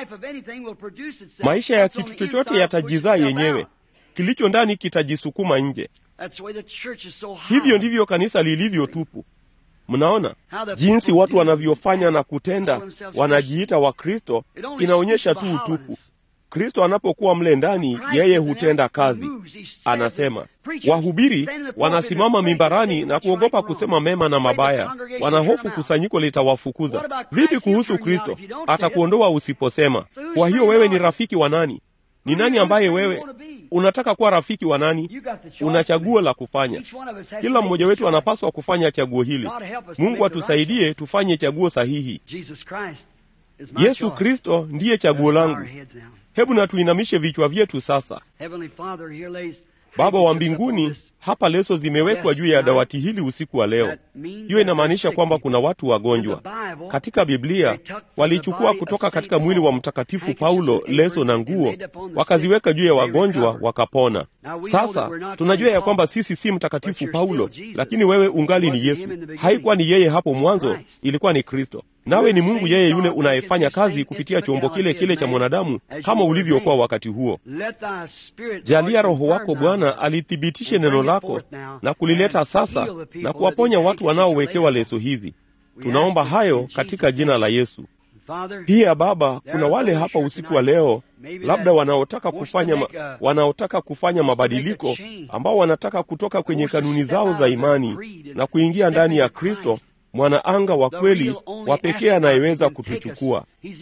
Maisha ya kitu chochote yatajizaa yenyewe, kilicho ndani kitajisukuma nje. Hivyo ndivyo kanisa lilivyo tupu. Mnaona jinsi watu wanavyofanya na kutenda, wanajiita Wakristo, inaonyesha tu utupu. Kristo anapokuwa mle ndani, yeye hutenda kazi. Anasema wahubiri wanasimama mimbarani na kuogopa kusema mema na mabaya, wanahofu kusanyiko litawafukuza. Vipi kuhusu Kristo? Atakuondoa usiposema. Kwa hiyo wewe ni rafiki wa nani? Ni nani ambaye wewe unataka kuwa rafiki wa nani? Una chaguo la kufanya. Kila mmoja wetu anapaswa kufanya chaguo hili. Mungu atusaidie tufanye chaguo sahihi. Yesu Kristo ndiye chaguo langu. Hebu na tuinamishe vichwa vyetu sasa. Baba wa mbinguni, hapa leso zimewekwa juu ya dawati hili usiku wa leo. Hiyo inamaanisha kwamba kuna watu wagonjwa. Katika Biblia walichukua kutoka katika mwili wa Mtakatifu Paulo leso na nguo, wakaziweka juu ya wagonjwa wakapona. Sasa tunajua ya kwamba sisi si Mtakatifu Paulo, lakini wewe ungali ni Yesu. Haikuwa ni yeye hapo mwanzo, ilikuwa ni Kristo. Nawe ni Mungu yeye yule unayefanya kazi kupitia chombo kile kile cha mwanadamu kama ulivyokuwa wakati huo. Jalia Roho wako Bwana alithibitishe neno lako na kulileta sasa na kuwaponya watu wanaowekewa leso hizi. Tunaomba hayo katika jina la Yesu. Pia Baba, kuna wale hapa usiku wa leo labda wanaotaka kufanya ma, wanaotaka kufanya mabadiliko ambao wanataka kutoka kwenye kanuni zao za imani na kuingia ndani ya Kristo mwana anga wa kweli wa pekee anayeweza kutuchukua.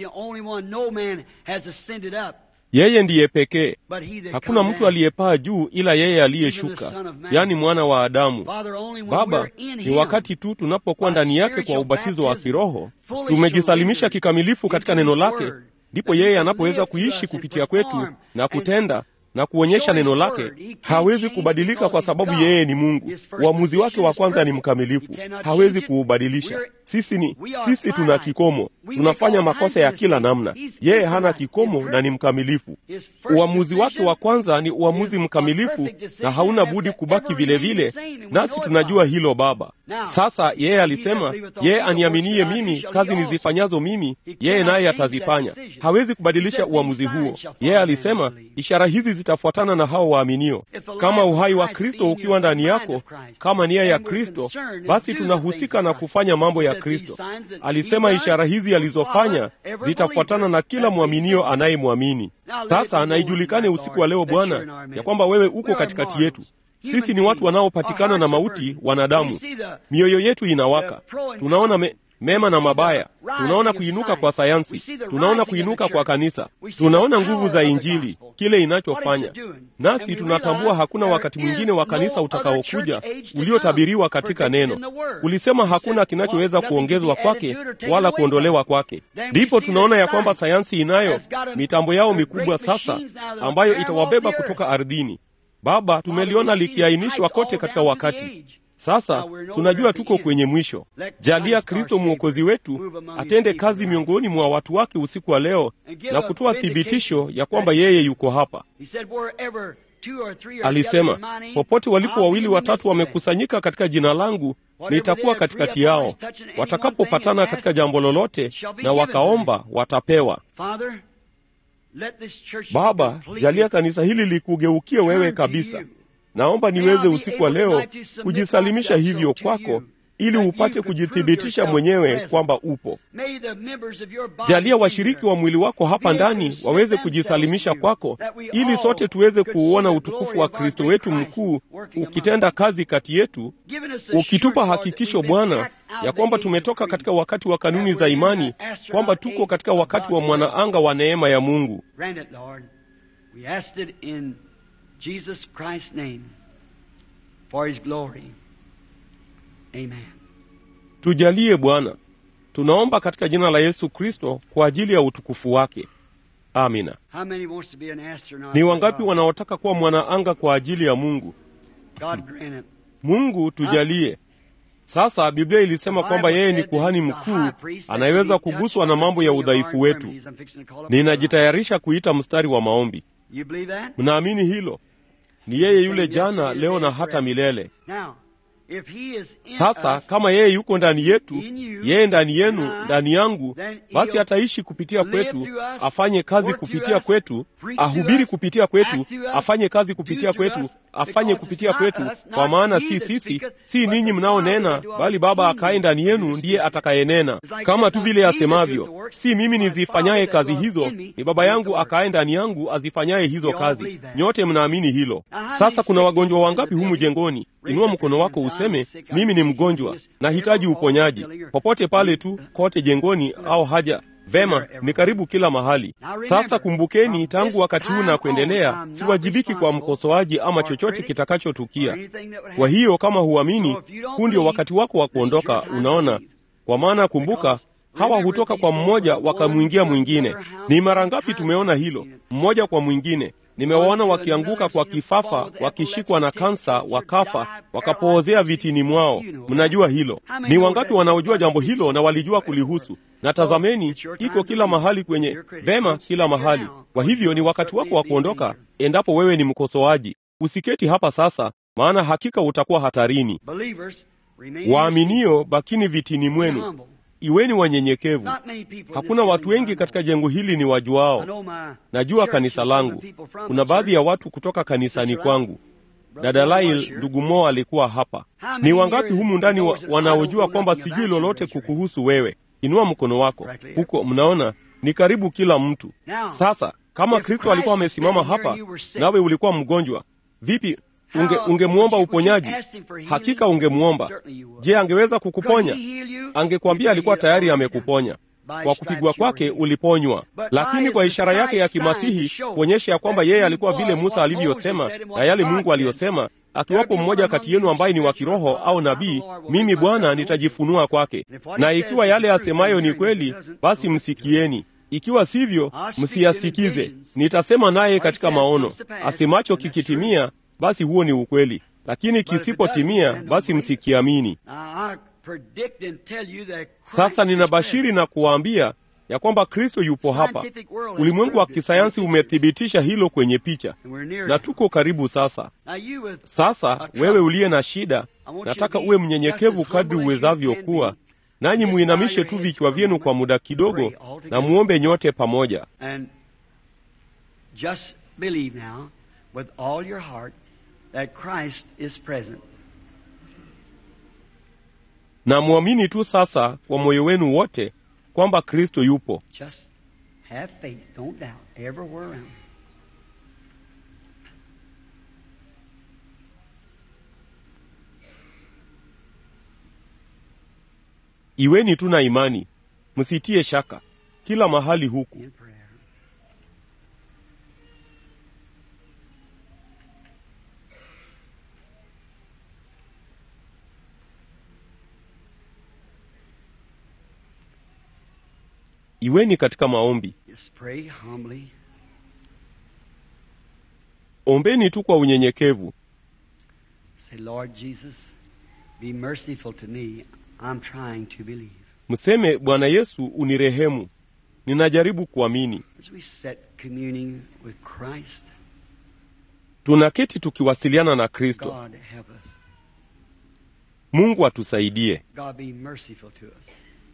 Yeye ndiye pekee, hakuna mtu aliyepaa juu ila yeye aliyeshuka, yaani mwana wa Adamu. Baba, ni wakati tu tunapokuwa ndani yake kwa ubatizo wa kiroho, tumejisalimisha kikamilifu katika neno lake, ndipo yeye anapoweza kuishi kupitia kwetu na kutenda na kuonyesha neno lake. Hawezi kubadilika kwa sababu yeye ni Mungu. Uamuzi wake wa kwanza ni mkamilifu, hawezi kuubadilisha. Sisi ni sisi, tuna kikomo, tunafanya makosa ya kila namna. Yeye hana kikomo na ni mkamilifu. Uamuzi wake wa kwanza ni uamuzi mkamilifu na hauna budi kubaki vile vile, nasi tunajua hilo Baba. Sasa yeye alisema, yeye aniaminie mimi, kazi nizifanyazo mimi, yeye naye atazifanya. Hawezi kubadilisha uamuzi huo. Yeye alisema, ishara hizi zitafuatana na hao waaminio. Kama uhai wa Kristo ukiwa ndani yako, kama nia ya Kristo, basi tunahusika na kufanya mambo ya Kristo. Alisema ishara hizi alizofanya zitafuatana na kila mwaminio anayemwamini. Sasa na ijulikane usiku wa leo Bwana, ya kwamba wewe uko katikati yetu. Sisi ni watu wanaopatikana na mauti, wanadamu. Mioyo yetu inawaka, tunaona me, mema na mabaya, tunaona kuinuka kwa sayansi, tunaona kuinuka kwa kanisa, tunaona nguvu za Injili, kile inachofanya nasi. Tunatambua hakuna wakati mwingine wa kanisa utakaokuja uliotabiriwa katika neno. Ulisema hakuna kinachoweza kuongezwa kwake wala kuondolewa kwake. Ndipo tunaona ya kwamba sayansi inayo mitambo yao mikubwa sasa, ambayo itawabeba kutoka ardhini. Baba, tumeliona likiainishwa kote katika wakati sasa tunajua tuko kwenye mwisho. Jalia Kristo mwokozi wetu atende kazi miongoni mwa watu wake usiku wa leo na kutoa thibitisho ya kwamba yeye yuko hapa. Alisema, popote walipo wawili watatu wamekusanyika katika jina langu, nitakuwa katikati yao. Watakapopatana katika jambo lolote na wakaomba, watapewa. Baba, jalia kanisa hili likugeukie wewe kabisa. Naomba niweze usiku wa leo kujisalimisha hivyo kwako, ili upate kujithibitisha mwenyewe kwamba upo. Jalia washiriki wa mwili wako hapa ndani waweze kujisalimisha kwako, ili sote tuweze kuuona utukufu wa Kristo wetu mkuu ukitenda kazi kati yetu, ukitupa hakikisho Bwana ya kwamba tumetoka katika wakati wa kanuni za imani, kwamba tuko katika wakati wa mwanaanga wa neema ya Mungu.
Jesus Christ's name for his glory. Amen.
Tujalie Bwana, tunaomba katika jina la Yesu Kristo kwa ajili ya utukufu wake. Amina.
How many wants to be an astronaut?
Ni wangapi wanaotaka kuwa mwanaanga kwa ajili ya Mungu?
God grant it.
Mungu tujalie. Sasa Biblia ilisema kwamba yeye ni kuhani mkuu anayeweza kuguswa na mambo ya udhaifu wetu. Ninajitayarisha kuita mstari wa maombi.
You believe that?
Mnaamini hilo? Ni yeye yule jana, leo na hata milele.
Now, if he is in
Sasa
us,
kama yeye yuko ndani yetu, yeye ndani yenu, ndani yangu, basi ataishi kupitia kwetu, afanye kazi kupitia kwetu, ahubiri kupitia kwetu, afanye kazi kupitia kwetu, afanye kupitia kwetu, kwa maana si sisi, si ninyi mnaonena, bali Baba akaye ndani yenu ndiye atakayenena, kama tu vile asemavyo, si mimi nizifanyaye kazi hizo, ni Baba yangu akaye ndani yangu azifanyaye hizo kazi. Nyote mnaamini hilo. Sasa kuna wagonjwa wangapi humu jengoni? Inua mkono wako useme, mimi ni mgonjwa, nahitaji uponyaji. Popote pale tu, kote jengoni au haja Vema, ni karibu kila mahali. Sasa kumbukeni, tangu wakati huu na kuendelea, siwajibiki kwa mkosoaji ama chochote kitakachotukia. Kwa hiyo kama huamini, huu ndio wakati wako wa kuondoka. Unaona, kwa maana kumbuka, hawa hutoka kwa mmoja wakamwingia mwingine. Ni mara ngapi tumeona hilo, mmoja kwa mwingine Nimewaona wakianguka kwa kifafa, wakishikwa na kansa, wakafa, wakapoozea vitini mwao. Mnajua hilo. Ni wangapi wanaojua jambo hilo na walijua kulihusu? Na tazameni, iko kila mahali kwenye vema, kila mahali. Kwa hivyo ni wakati wako wa kuondoka, endapo wewe ni mkosoaji. Usiketi hapa sasa, maana hakika utakuwa hatarini. Waaminio, bakini vitini mwenu, iweni wanyenyekevu. Hakuna watu wengi katika jengo hili ni wajuao. Najua kanisa langu, kuna baadhi ya watu kutoka kanisani kwangu. Dada Lail, ndugu Mo alikuwa hapa. Ni wangapi humu ndani wa, wanaojua kwamba sijui lolote kukuhusu wewe? Inua mkono wako huko. Mnaona, ni karibu kila mtu. Sasa kama Kristo alikuwa amesimama hapa nawe ulikuwa mgonjwa, vipi unge ungemwomba uponyaji? Hakika ungemwomba. Je, angeweza kukuponya? Angekwambia alikuwa tayari amekuponya. Kwa kupigwa kwake uliponywa, lakini kwa ishara yake ya kimasihi kuonyesha ya kwamba yeye alikuwa vile Musa alivyosema na yale Mungu aliyosema, akiwapo mmoja kati yenu ambaye ni wa kiroho au nabii, mimi Bwana nitajifunua kwake. Na ikiwa yale asemayo ni kweli, basi msikieni; ikiwa sivyo, msiyasikize. Nitasema naye katika maono. Asemacho kikitimia, basi huo ni ukweli, lakini kisipotimia, basi msikiamini. Sasa ninabashiri na kuwaambia ya kwamba Kristo yupo hapa. Ulimwengu wa kisayansi umethibitisha hilo kwenye picha, na tuko karibu sasa. Sasa wewe uliye na shida, nataka uwe mnyenyekevu kadri uwezavyo kuwa, nanyi muinamishe tu vichwa vyenu kwa muda kidogo, na muombe nyote pamoja. na mwamini tu sasa kwa moyo wenu wote kwamba Kristo yupo.
Just have faith. Don't doubt. Everywhere around.
Iweni tu na imani, msitie shaka kila mahali huku.
In prayer.
Iweni katika maombi,
Just pray humbly.
ombeni tu kwa unyenyekevu.
Say, Lord Jesus, be merciful to me. I'm trying to believe.
Mseme, Bwana Yesu, unirehemu, ninajaribu kuamini.
As we sit communing with Christ,
Tunaketi tukiwasiliana na Kristo.
God help us.
Mungu atusaidie.
God be merciful to us.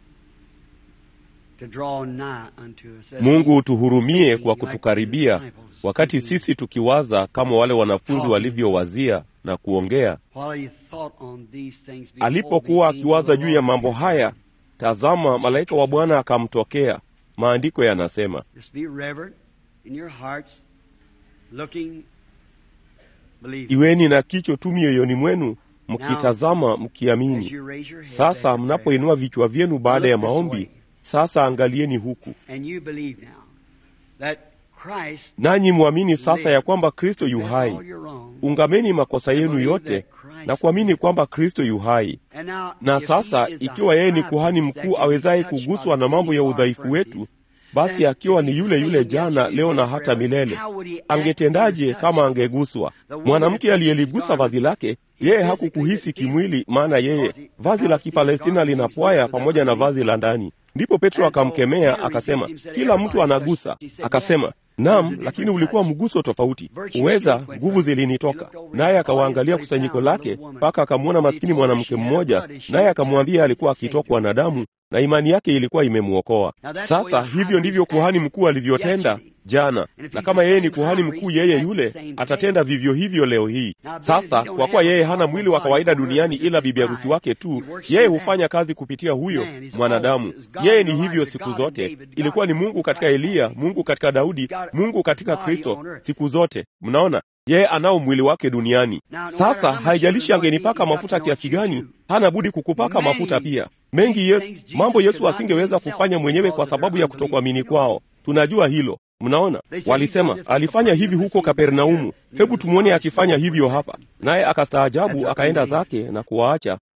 To draw nigh unto us. as
Mungu
we
utuhurumie
think
kwa
like the
kutukaribia,
disciples
wakati
thinking,
sisi tukiwaza kama wale wanafunzi walivyowazia na kuongea.
While he thought on these things, behold,
Alipokuwa
the angel
akiwaza
of the
juu ya
Lord
mambo
appeared
haya,
to him.
tazama, malaika wa Bwana akamtokea. Maandiko yanasema,
Just be reverent in your hearts, looking, believing.
iweni na kicho tu mioyoni mwenu, mkitazama,
As
mkiamini.
you raise your head
Sasa
after
mnapoinua vichwa vyenu baada ya
Look this
maombi,
way.
sasa angalieni huku,
prayer, and you believe now that Christ
nanyi mwamini sasa ya kwamba Kristo yu
confess all
hai.
your wrong,
Ungameni makosa yenu yote na kuamini kwamba Kristo yu hai.
and now,
Na
if
sasa
he is the
ikiwa yeye ni
high
kuhani
priest that
mkuu
can be
awezaye
touched
kuguswa
by
na mambo ya
any of our
udhaifu wetu,
infirmities,
basi
then
akiwa
if
ni
he's
yule
the
yule
same
jana,
yesterday,
leo na
today,
hata
forever,
milele,
how would he act
angetendaje
if he was
kama
touched?
angeguswa?
The one
Mwanamke
that touched
aliyeligusa
his
vazi lake,
He
yeye
physically
hakukuhisi
didn't feel
kimwili, maana yeye
because he-
vazi la
Palestine
Kipalestina
garment
linapwaya
was
pamoja na
underneath.
vazi la ndani. Ndipo Petro
And so
akamkemea
Peter
akasema,
rebuked him, said,
kila mtu
"Everybody
anagusa.
touched." He said,
Akasema,
"Yeah, it was a
naam,
different
lakini ulikuwa
touch.
mguso tofauti.
Virtue
Uweza,
came
nguvu
from it.
zilinitoka.
He looked over
Naye
his
akawaangalia
audience,
kusanyiko
what he found,
lake,
a little woman.
mpaka akamwona
He
maskini
told her
mwanamke
she had
mmoja,
blood issue
naye
and
akamwambia
her
alikuwa
saved
akitokwa
her.
na damu na imani yake ilikuwa imemwokoa.
Now that's
Sasa
the way the
hivyo
high
ndivyo
priest
kuhani
acted
mkuu alivyotenda
yesterday.
jana,
And if
na
he's
kama
the
yeye ni
same
kuhani
high
mkuu
priest,
yeye
he'll act
yule,
the same
atatenda
today.
vivyo hivyo leo hii.
Now, then,
Sasa
he don't
kwa kuwa
have
yeye
a
hana mwili wa
body
kawaida
on earth,
duniani
just
ila
his
bibi harusi
bride.
wake tu,
He works
yeye
through that.
hufanya kazi kupitia huyo
Man, he's
mwanadamu.
always God
Yeye
in
ni
the
hivyo
lives of
siku
God
zote.
and David,
Ilikuwa ni
God in
Mungu katika
Christ.
Eliya, Mungu katika Daudi,
God
Mungu katika
body
Kristo
on earth.
siku zote. Mnaona, yeye anao mwili wake duniani.
Now, no matter
Sasa
how much
haijalishi
you anoint me,
angenipaka
he's got
mafuta
to
kiasi
anoint you
gani,
too.
hana budi kukupaka
Many
mafuta pia. Mengi Yesu,
things Jesus
mambo Yesu
could not
asingeweza
do himself
kufanya mwenyewe
because
kwa
of their
sababu ya
unbelief.
kutokuamini
You know
kwao. Tunajua hilo. Mnaona,
They said,
walisema
"He's done this
alifanya
in
hivi huko
Capernaum,
Kapernaumu,
he
hebu
was
tumwone
astonished
akifanya
at
hivyo
what
hapa.
happened.
Naye akastaajabu,
After
akaenda
unbelief.
zake na kuwaacha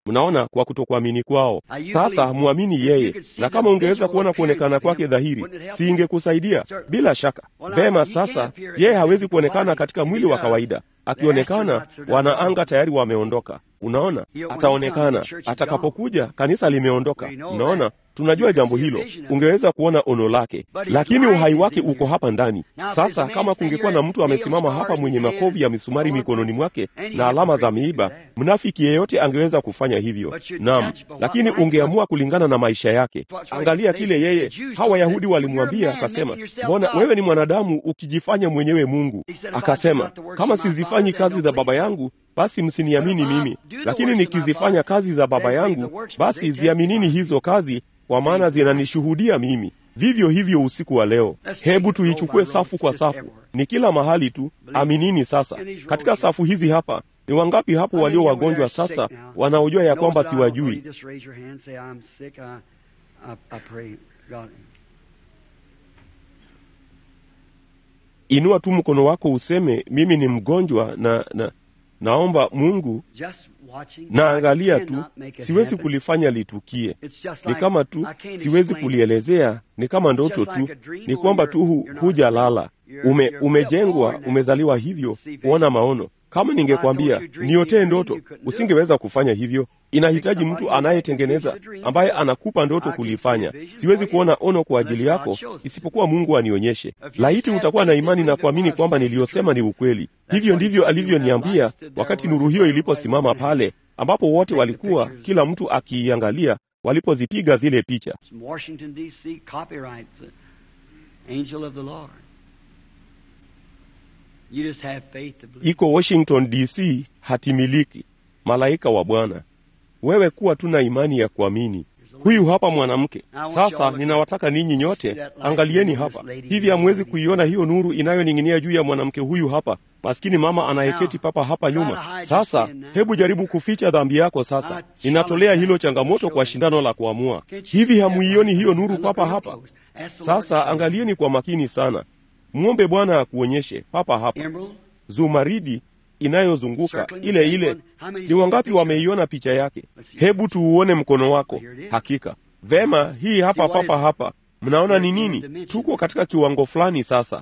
mnaona, kwa kutokuamini kwao. Sasa mwamini yeye, na kama ungeweza kuona kuonekana kwake dhahiri, si ingekusaidia? Bila shaka. Vema, sasa yeye hawezi kuonekana katika mwili wa kawaida. Akionekana, wanaanga tayari wameondoka. Unaona, ataonekana atakapokuja, kanisa limeondoka. Unaona, tunajua jambo hilo. Ungeweza kuona ono lake, lakini uhai wake uko hapa ndani. Sasa kama kungekuwa na mtu amesimama hapa mwenye makovu ya misumari mikononi mwake na alama za miiba, mnafiki yeyote angeweza kufanya hivyo. Naam, lakini ungeamua kulingana na maisha yake. Angalia kile yeye, hawa Wayahudi walimwambia, akasema, mbona wewe ni mwanadamu ukijifanya mwenyewe Mungu? Akasema, kama sizifanyi kazi za Baba yangu basi msiniamini mimi, lakini nikizifanya kazi za Baba yangu, basi ziaminini hizo kazi, kwa maana zinanishuhudia mimi. Vivyo hivyo usiku wa leo, hebu tuichukue safu kwa safu, ni kila mahali tu. Aminini sasa. Katika safu hizi hapa, ni wangapi hapo walio wagonjwa sasa wanaojua ya kwamba siwajui? Inua tu mkono wako useme, mimi ni mgonjwa na, na naomba Mungu. Naangalia tu, siwezi kulifanya litukie. Ni kama tu siwezi kulielezea, ni kama ndoto tu, ni kwamba tu hu, hujalala ume, umejengwa, umezaliwa hivyo kuona maono. Kama ningekwambia niotee ndoto, usingeweza kufanya hivyo. Inahitaji mtu anayetengeneza, ambaye anakupa ndoto kulifanya. Siwezi kuona ono kwa ajili yako isipokuwa Mungu anionyeshe. Laiti utakuwa na imani na kuamini kwamba niliyosema ni ukweli. Hivyo ndivyo alivyoniambia wakati nuru hiyo iliposimama pale, ambapo wote walikuwa, kila mtu akiiangalia, walipozipiga zile picha. Iko Washington DC, hatimiliki, malaika wa Bwana. Wewe kuwa tuna imani ya kuamini. Huyu hapa mwanamke. Sasa ninawataka ninyi nyote, angalieni hapa. Hivi hamwezi kuiona hiyo nuru inayoning'inia juu ya mwanamke huyu hapa, maskini mama anayeketi papa hapa nyuma? Sasa hebu jaribu kuficha dhambi yako. Sasa ninatolea hilo changamoto kwa shindano la kuamua. Hivi hamuioni hiyo nuru papa hapa? Sasa angalieni kwa makini sana, mwombe Bwana akuonyeshe papa hapa zumaridi inayozunguka ile ile. Ni wangapi wameiona picha yake? Hebu tuuone mkono wako. Hakika vema, hii hapa papa hapa. Mnaona ni nini? Tuko katika kiwango fulani sasa.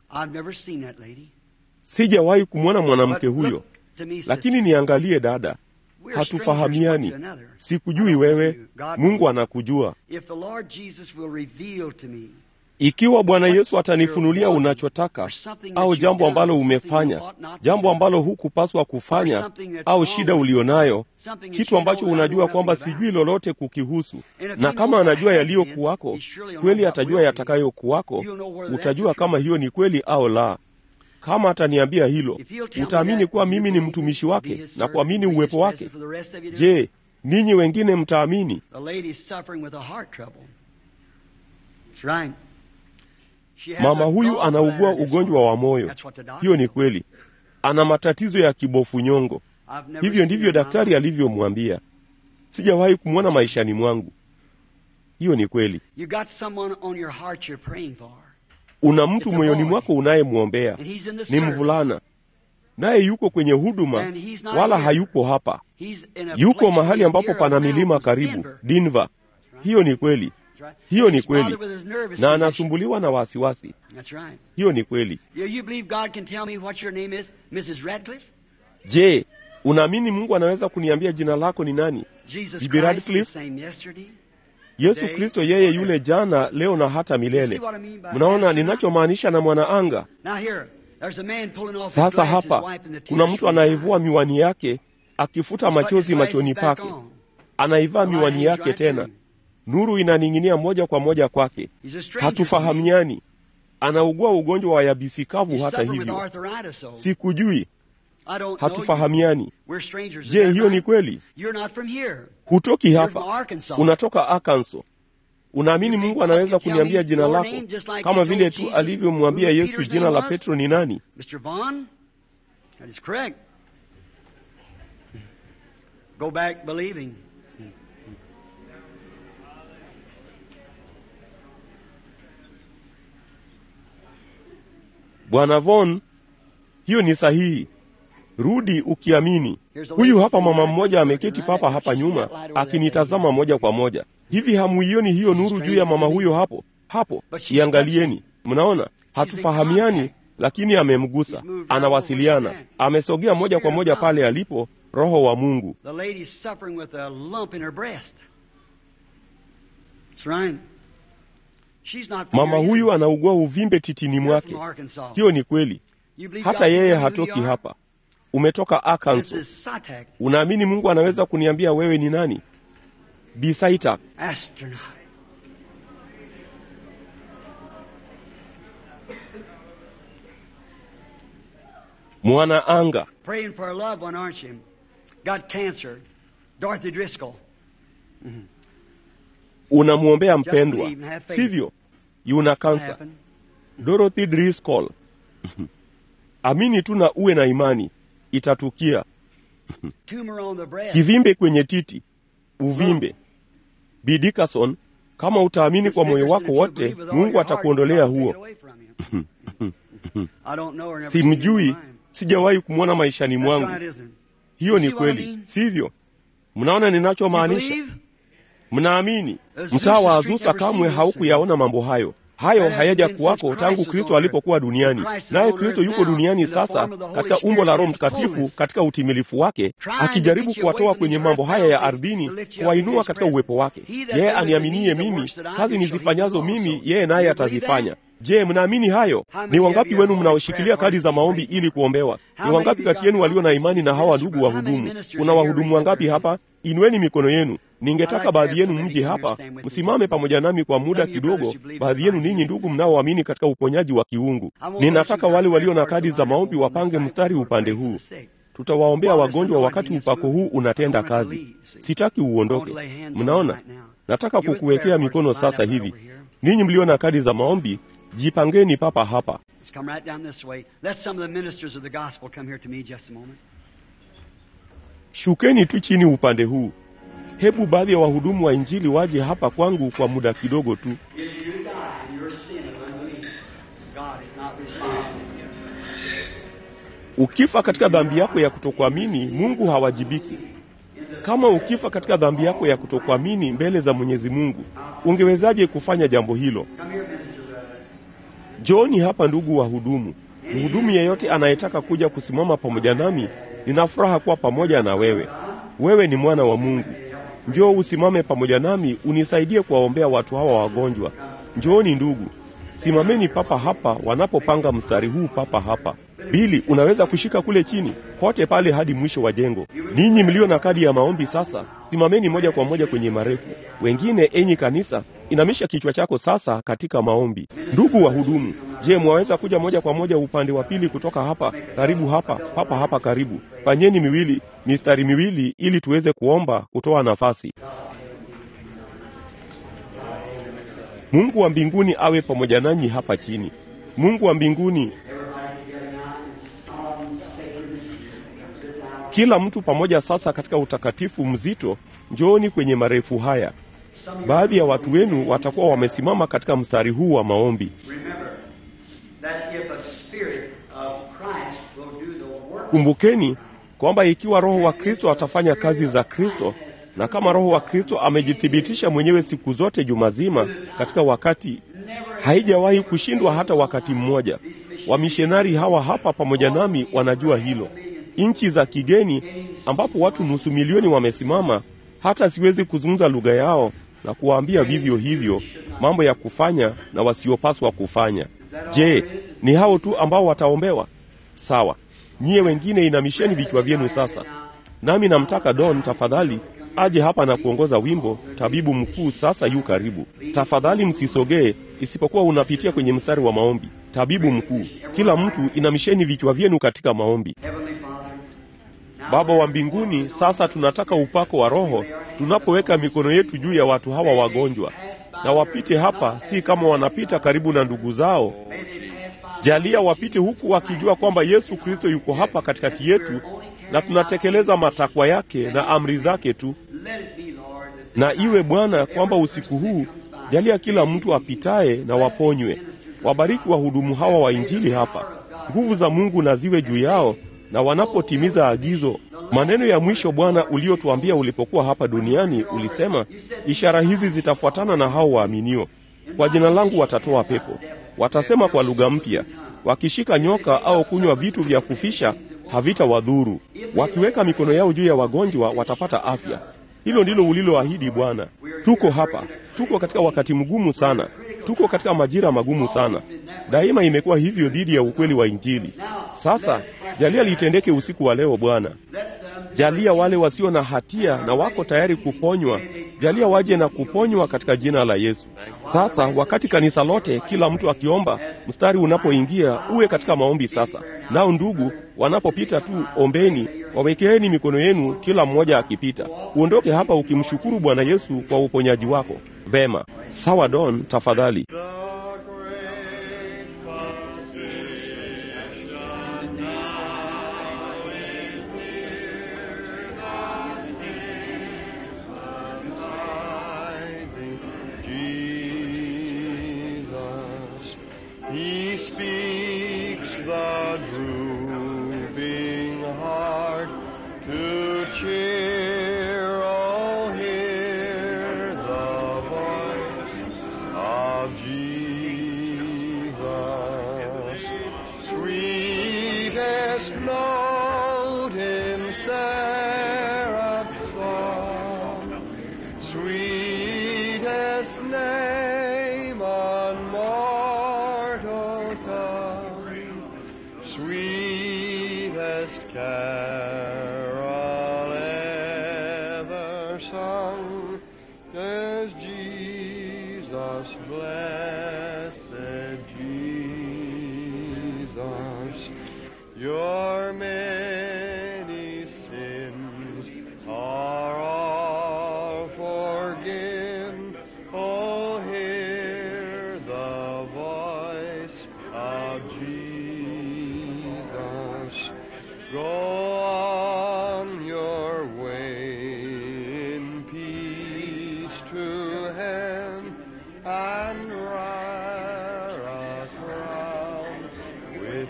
Sijawahi kumwona mwanamke huyo, lakini niangalie dada, hatufahamiani. Sikujui wewe, Mungu anakujua. Ikiwa Bwana Yesu atanifunulia unachotaka au jambo ambalo umefanya, jambo ambalo hukupaswa kufanya, au shida ulionayo, kitu ambacho unajua kwamba sijui lolote kukihusu, na kama anajua yaliyokuwako, kweli atajua yatakayokuwako. Utajua kama hiyo ni kweli au la. Kama ataniambia hilo, utaamini kuwa mimi ni mtumishi wake na kuamini uwepo wake. Je, ninyi wengine mtaamini? Mama huyu anaugua ugonjwa wa moyo. Hiyo ni kweli, ana matatizo ya kibofu nyongo. Hivyo ndivyo daktari alivyomwambia. Sijawahi kumwona maishani mwangu. Hiyo ni kweli. Una mtu moyoni mwako unayemwombea, ni mvulana, naye yuko kwenye huduma, wala hayupo hapa. Yuko mahali ambapo pana milima karibu, Denver. Hiyo ni kweli. Hiyo ni kweli, na anasumbuliwa na wasiwasi. Hiyo ni kweli. Je, unaamini Mungu anaweza kuniambia jina lako ni nani? Bibi Radcliffe? Yesu Kristo yeye yule jana, leo na hata milele. Mnaona ninachomaanisha na mwanaanga? Sasa hapa kuna mtu anayevua miwani yake akifuta machozi machoni pake, anaivaa miwani yake tena nuru inaning'inia moja kwa moja kwake. Hatufahamiani. Anaugua ugonjwa wa yabisi kavu. Hata hivyo sikujui, hatufahamiani. Je, hiyo ni kweli? Hutoki hapa, unatoka Arkansas. Unaamini Mungu anaweza kuniambia jina lako kama vile tu alivyomwambia Yesu jina la Petro ni nani? Bwana Von, hiyo ni sahihi. rudi ukiamini. Huyu hapa mama mmoja ameketi papa hapa nyuma akinitazama moja kwa moja. Hivi hamuioni hiyo nuru juu ya mama huyo hapo hapo? Iangalieni, mnaona hatufahamiani, lakini amemgusa, anawasiliana, amesogea moja kwa moja pale alipo Roho wa Mungu.
The lady's suffering with a lump in her breast. That's right. She's not from
Mama
here
huyu
either.
anaugua uvimbe titini
You're
mwake.
from Arkansas.
Hiyo ni kweli,
You believe
hata
God
yeye
can do
hatoki
who you are?
hapa. Umetoka
This
Arkansas.
is Satak,
Unaamini Mungu anaweza kuniambia wewe ni nani? Bisaita,
astronaut.
mwana anga.
Praying for a loved one, aren't you? Got cancer. Dorothy Driscoll.
Unamwombea
Just
mpendwa,
believe and have faith.
sivyo? Yuna kansa.
Happened.
Dorothy Driscoll. Amini tu na uwe na imani, itatukia.
Tumor on the breast.
Kivimbe kwenye titi, uvimbe. B. Dickerson, kama utaamini kwa moyo wako wote, Mungu atakuondolea huo. Simjui, sijawahi kumwona maishani mwangu. Hiyo ni kweli, sivyo? Mnaona ninachomaanisha? Mnaamini? Mtaa wa Azusa kamwe haukuyaona mambo hayo. Hayo hayaja kuwako tangu Kristo alipokuwa duniani, naye Kristo yuko duniani sasa katika umbo la Roho Mtakatifu katika utimilifu wake, akijaribu kuwatoa kwenye mambo haya ya ardhini, kuwainua katika uwepo wake. Yeye aniaminie mimi, kazi nizifanyazo mimi, yeye naye atazifanya. Je, mnaamini hayo? Ni wangapi wenu mnaoshikilia kadi za maombi ili kuombewa? Ni wangapi kati yenu walio na imani na hawa ndugu wahudumu? Kuna wahudumu wangapi hapa? Inueni mikono yenu. Ningetaka baadhi yenu mje hapa, msimame pamoja nami kwa muda kidogo. Baadhi yenu ninyi ndugu mnaoamini katika uponyaji wa kiungu, ninataka wale walio na kadi za maombi wapange mstari upande huu. Tutawaombea wagonjwa wakati upako huu unatenda kazi. Sitaki uondoke. Mnaona, nataka kukuwekea mikono sasa hivi. Ninyi mlio na kadi za maombi, jipangeni papa hapa.
Let's come right down this way. Let some of the ministers of the gospel come here to me just a moment.
Shukeni tu chini upande huu. Hebu baadhi ya wahudumu wa Injili waje hapa kwangu kwa muda kidogo tu.
If you die in your sin of unbelief, God is not responsible.
Ukifa katika dhambi yako ya kutokuamini, Mungu hawajibiki. Kama ukifa katika dhambi yako ya kutokuamini mbele za Mwenyezi Mungu, ungewezaje kufanya jambo hilo?
Come here, minister brother.
Njooni hapa ndugu wahudumu. Mhudumu yeyote anayetaka kuja kusimama pamoja nami, nina furaha kuwa pamoja na wewe. Wewe ni mwana wa Mungu. Njoo usimame pamoja nami, unisaidie kuwaombea watu hawa wagonjwa. Njooni ndugu, simameni papa hapa wanapopanga mstari huu papa hapa. Bili, unaweza kushika kule chini pote pale hadi mwisho wa jengo. Ninyi mlio na kadi ya maombi sasa, simameni moja kwa moja kwenye marefu. Wengine, enyi kanisa, inamisha kichwa chako sasa katika maombi. Ndugu wahudumu, je, mwaweza kuja moja kwa moja upande wa pili kutoka hapa karibu hapa papa hapa karibu? Fanyeni miwili mistari miwili ili tuweze kuomba kutoa nafasi. Mungu wa mbinguni awe pamoja nanyi hapa chini. Mungu wa mbinguni, kila mtu pamoja sasa katika utakatifu mzito, njooni kwenye marefu haya. Baadhi ya watu wenu watakuwa wamesimama katika mstari huu wa maombi.
Remember that if a spirit of Christ will do the work
Kumbukeni kwamba ikiwa Roho wa Kristo atafanya kazi za Kristo, na kama Roho wa Kristo amejithibitisha mwenyewe siku zote juma zima katika wakati, haijawahi kushindwa hata wakati mmoja. Wamishonari hawa hapa pamoja nami wanajua hilo. Nchi za kigeni ambapo watu nusu milioni wamesimama, hata siwezi kuzungumza lugha yao na kuwaambia vivyo hivyo mambo ya kufanya na wasiopaswa kufanya. Je, ni hao tu ambao wataombewa? Sawa. Nyie wengine inamisheni vichwa vyenu sasa. Nami namtaka Don tafadhali aje hapa na kuongoza wimbo. Tabibu mkuu sasa yu karibu. Tafadhali msisogee isipokuwa unapitia kwenye mstari wa maombi. Tabibu mkuu, kila mtu inamisheni vichwa vyenu katika maombi.
Heavenly Father. now
Baba wa mbinguni, sasa tunataka upako wa Roho tunapoweka mikono yetu juu ya watu hawa wagonjwa, na wapite hapa, si kama wanapita karibu na ndugu zao.
may they pass by
Jalia wapite huku wakijua kwamba Yesu Kristo yuko hapa katikati yetu, na tunatekeleza matakwa yake na amri zake tu.
Let it be, Lord, that
Na iwe Bwana kwamba usiku huu jalia kila mtu apitaye na waponywe. Wabariki wahudumu hawa wa Injili hapa, nguvu za Mungu na ziwe juu yao, na wanapotimiza agizo. Maneno ya mwisho Bwana uliotuambia ulipokuwa hapa duniani, ulisema ishara hizi zitafuatana na hao waaminio, kwa jina langu watatoa pepo, watasema kwa lugha mpya, wakishika nyoka au kunywa vitu vya kufisha havitawadhuru, wakiweka mikono yao juu ya wagonjwa watapata afya. Hilo ndilo uliloahidi Bwana. Tuko hapa, tuko katika wakati mgumu sana, tuko katika majira magumu sana. Daima imekuwa hivyo dhidi ya ukweli wa Injili. Sasa jalia litendeke usiku wa leo Bwana. Jalia wale wasio na hatia na wako tayari kuponywa, jalia waje na kuponywa katika jina la Yesu. Sasa wakati kanisa lote, kila mtu akiomba, mstari unapoingia uwe katika maombi sasa. Nao ndugu wanapopita tu, ombeni, wawekeeni mikono yenu, kila mmoja akipita. Uondoke hapa ukimshukuru Bwana Yesu kwa uponyaji wako. Vema, sawa. Don, tafadhali.
He speaks the drooping heart to cheer. Oh, hear the voice of Jesus. Sweetest note in seraph's song, sweetest name on mortal tongue, sweetest carol ever sung is Jesus, blessed Jesus. Your many sins are all forgiven. Oh, hear the voice of Jesus. Go on your way in peace to heaven and wear a crown with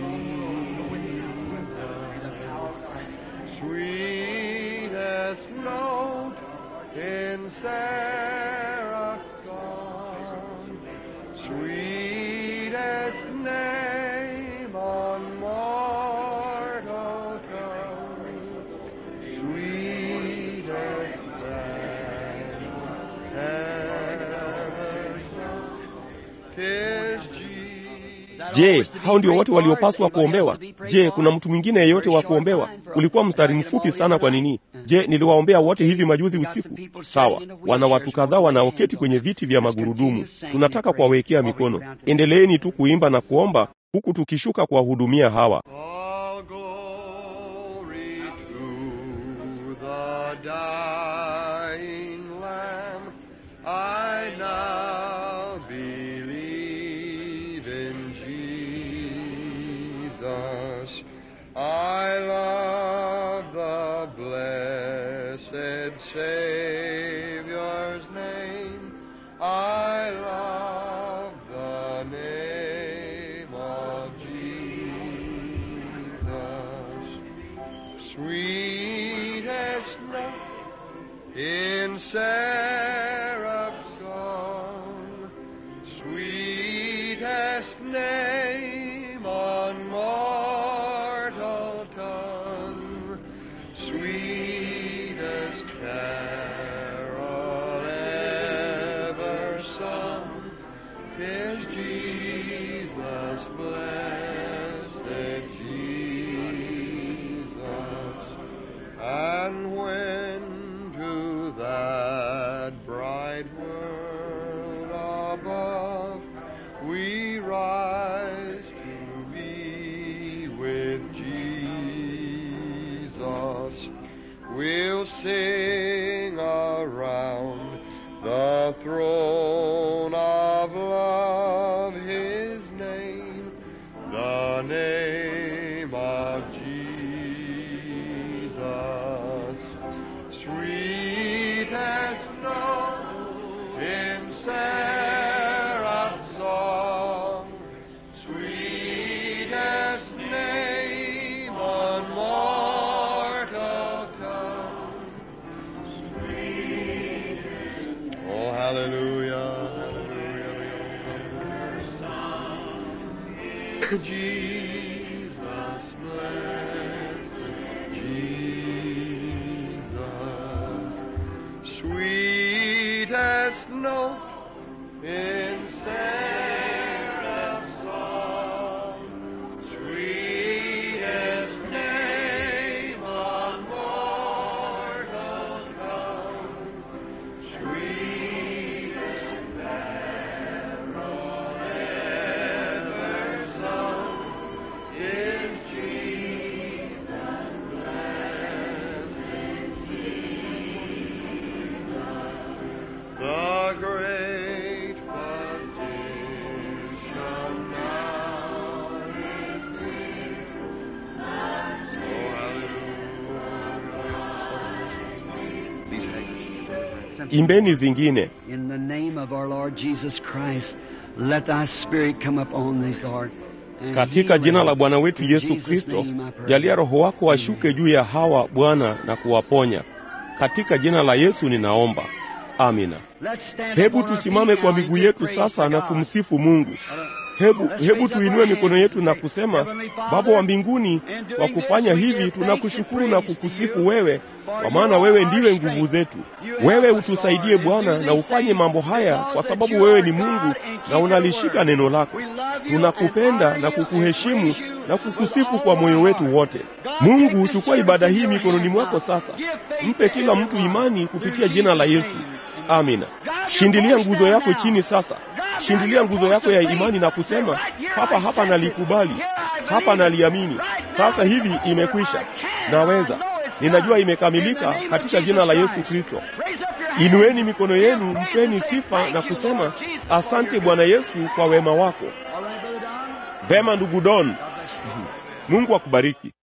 Jesus. Sweetest note in seraph's song, sweetest name on mortal tongue, sweetest name ever sung, 'tis Jesus.
Je, hao ndio wote waliopaswa kuombewa? Je, kuna mtu mwingine yeyote wa kuombewa? Ulikuwa mstari mfupi sana. Kwa nini? Je, niliwaombea wote hivi majuzi usiku? Sawa, wana watu kadhaa wanaoketi kwenye viti vya magurudumu, tunataka kuwawekea mikono. Endeleeni tu kuimba na kuomba huku tukishuka kuwahudumia hawa.
All glory to the dying Lamb. I now believe in Jesus. I love the blessed Savior's name. I love the name of Jesus. Sweetest note in seraph's song, sweetest name on mortal tongue, sweetest carol ever sung, is Jesus, blessed Jesus. And when to that bright world above we rise to be with Jesus, we'll sing around the throne of love His name, the name of Jesus. Sweetest note in seraph's song, sweetest name on Jesus, blessed Jesus, sweetest note in seraph's song, sweetest name on mortal tongue, sweetest carol ever sung is Jesus, blessed the great physician now is near. Oh, hallelujah. These handkerchiefs.
Imbeni zingine.
In the name of our Lord Jesus Christ, let thy spirit come upon these, Lord. and
Katika
heal
jina
them.
la Bwana wetu
In
Yesu
Jesus'
Kristo,
name I pray.
jalia Roho wako ashuke juu ya hawa Bwana na kuwaponya. Katika jina la Yesu ninaomba, amina.
Let's stand
Hebu
upon our
tusimame
feet
kwa
now and
miguu
give
yetu
praise
sasa
to
na
God.
kumsifu Mungu. Hebu,
Let's
hebu
raise up
tuinue
our
mikono
hands
yetu na
and say,
kusema,
Heavenly Father,
Baba wa mbinguni,
in doing
kwa
this
kufanya
we give
hivi
thanks
tunakushukuru
and
na
praise to
kukusifu
you,
wewe,
for
kwa maana
you
wewe
are
ndiwe
our
nguvu
strength.
zetu.
You
Wewe
help us,
utusaidie
Lord, and
Bwana
do
na
these
ufanye
things
mambo haya,
because
kwa
that
sababu
you
wewe
are
ni
God
Mungu
and
na
keep your
unalishika
word.
neno lako.
We love you and
Tunakupenda
honor
na
you and
kukuheshimu
praise you
na
with
kukusifu
all
kwa
of
moyo
our
wetu
heart.
wote.
God,
Mungu,
take this
chukua
service
ibada
in
hii
your
mikononi
hands
mwako
now.
sasa.
Give faith
Mpe
to
kila mtu
everyone.
imani
Through
kupitia jina la
Jesus'
Yesu.
name.
Amina.
Drive your
Shindilia
post
nguzo
down
yako
now.
chini sasa.
Drive down
Shindilia
your
nguzo
post
yako
of
ya
faith.
imani na
Say,
kusema,
right here
hapa
I
hapa
accept it.
nalikubali,
Here I
hapa
believe it.
naliamini.
Right now
Sasa
it's
hivi
over.
imekwisha,
I can.
naweza,
I know it's
ninajua
done. In
imekamilika
the name of
katika
Jesus
jina la Yesu
Christ.
Kristo.
Raise up your hands.
Inueni mikono
Give
yenu,
praise
mpeni
and say,
sifa
"Thank
na
you,
kusema,
Lord Jesus, for
asante
your
Bwana
goodness."
Yesu kwa wema wako.
All right, Brother Don?
Vema ndugu Don,
God bless you.
Mungu akubariki.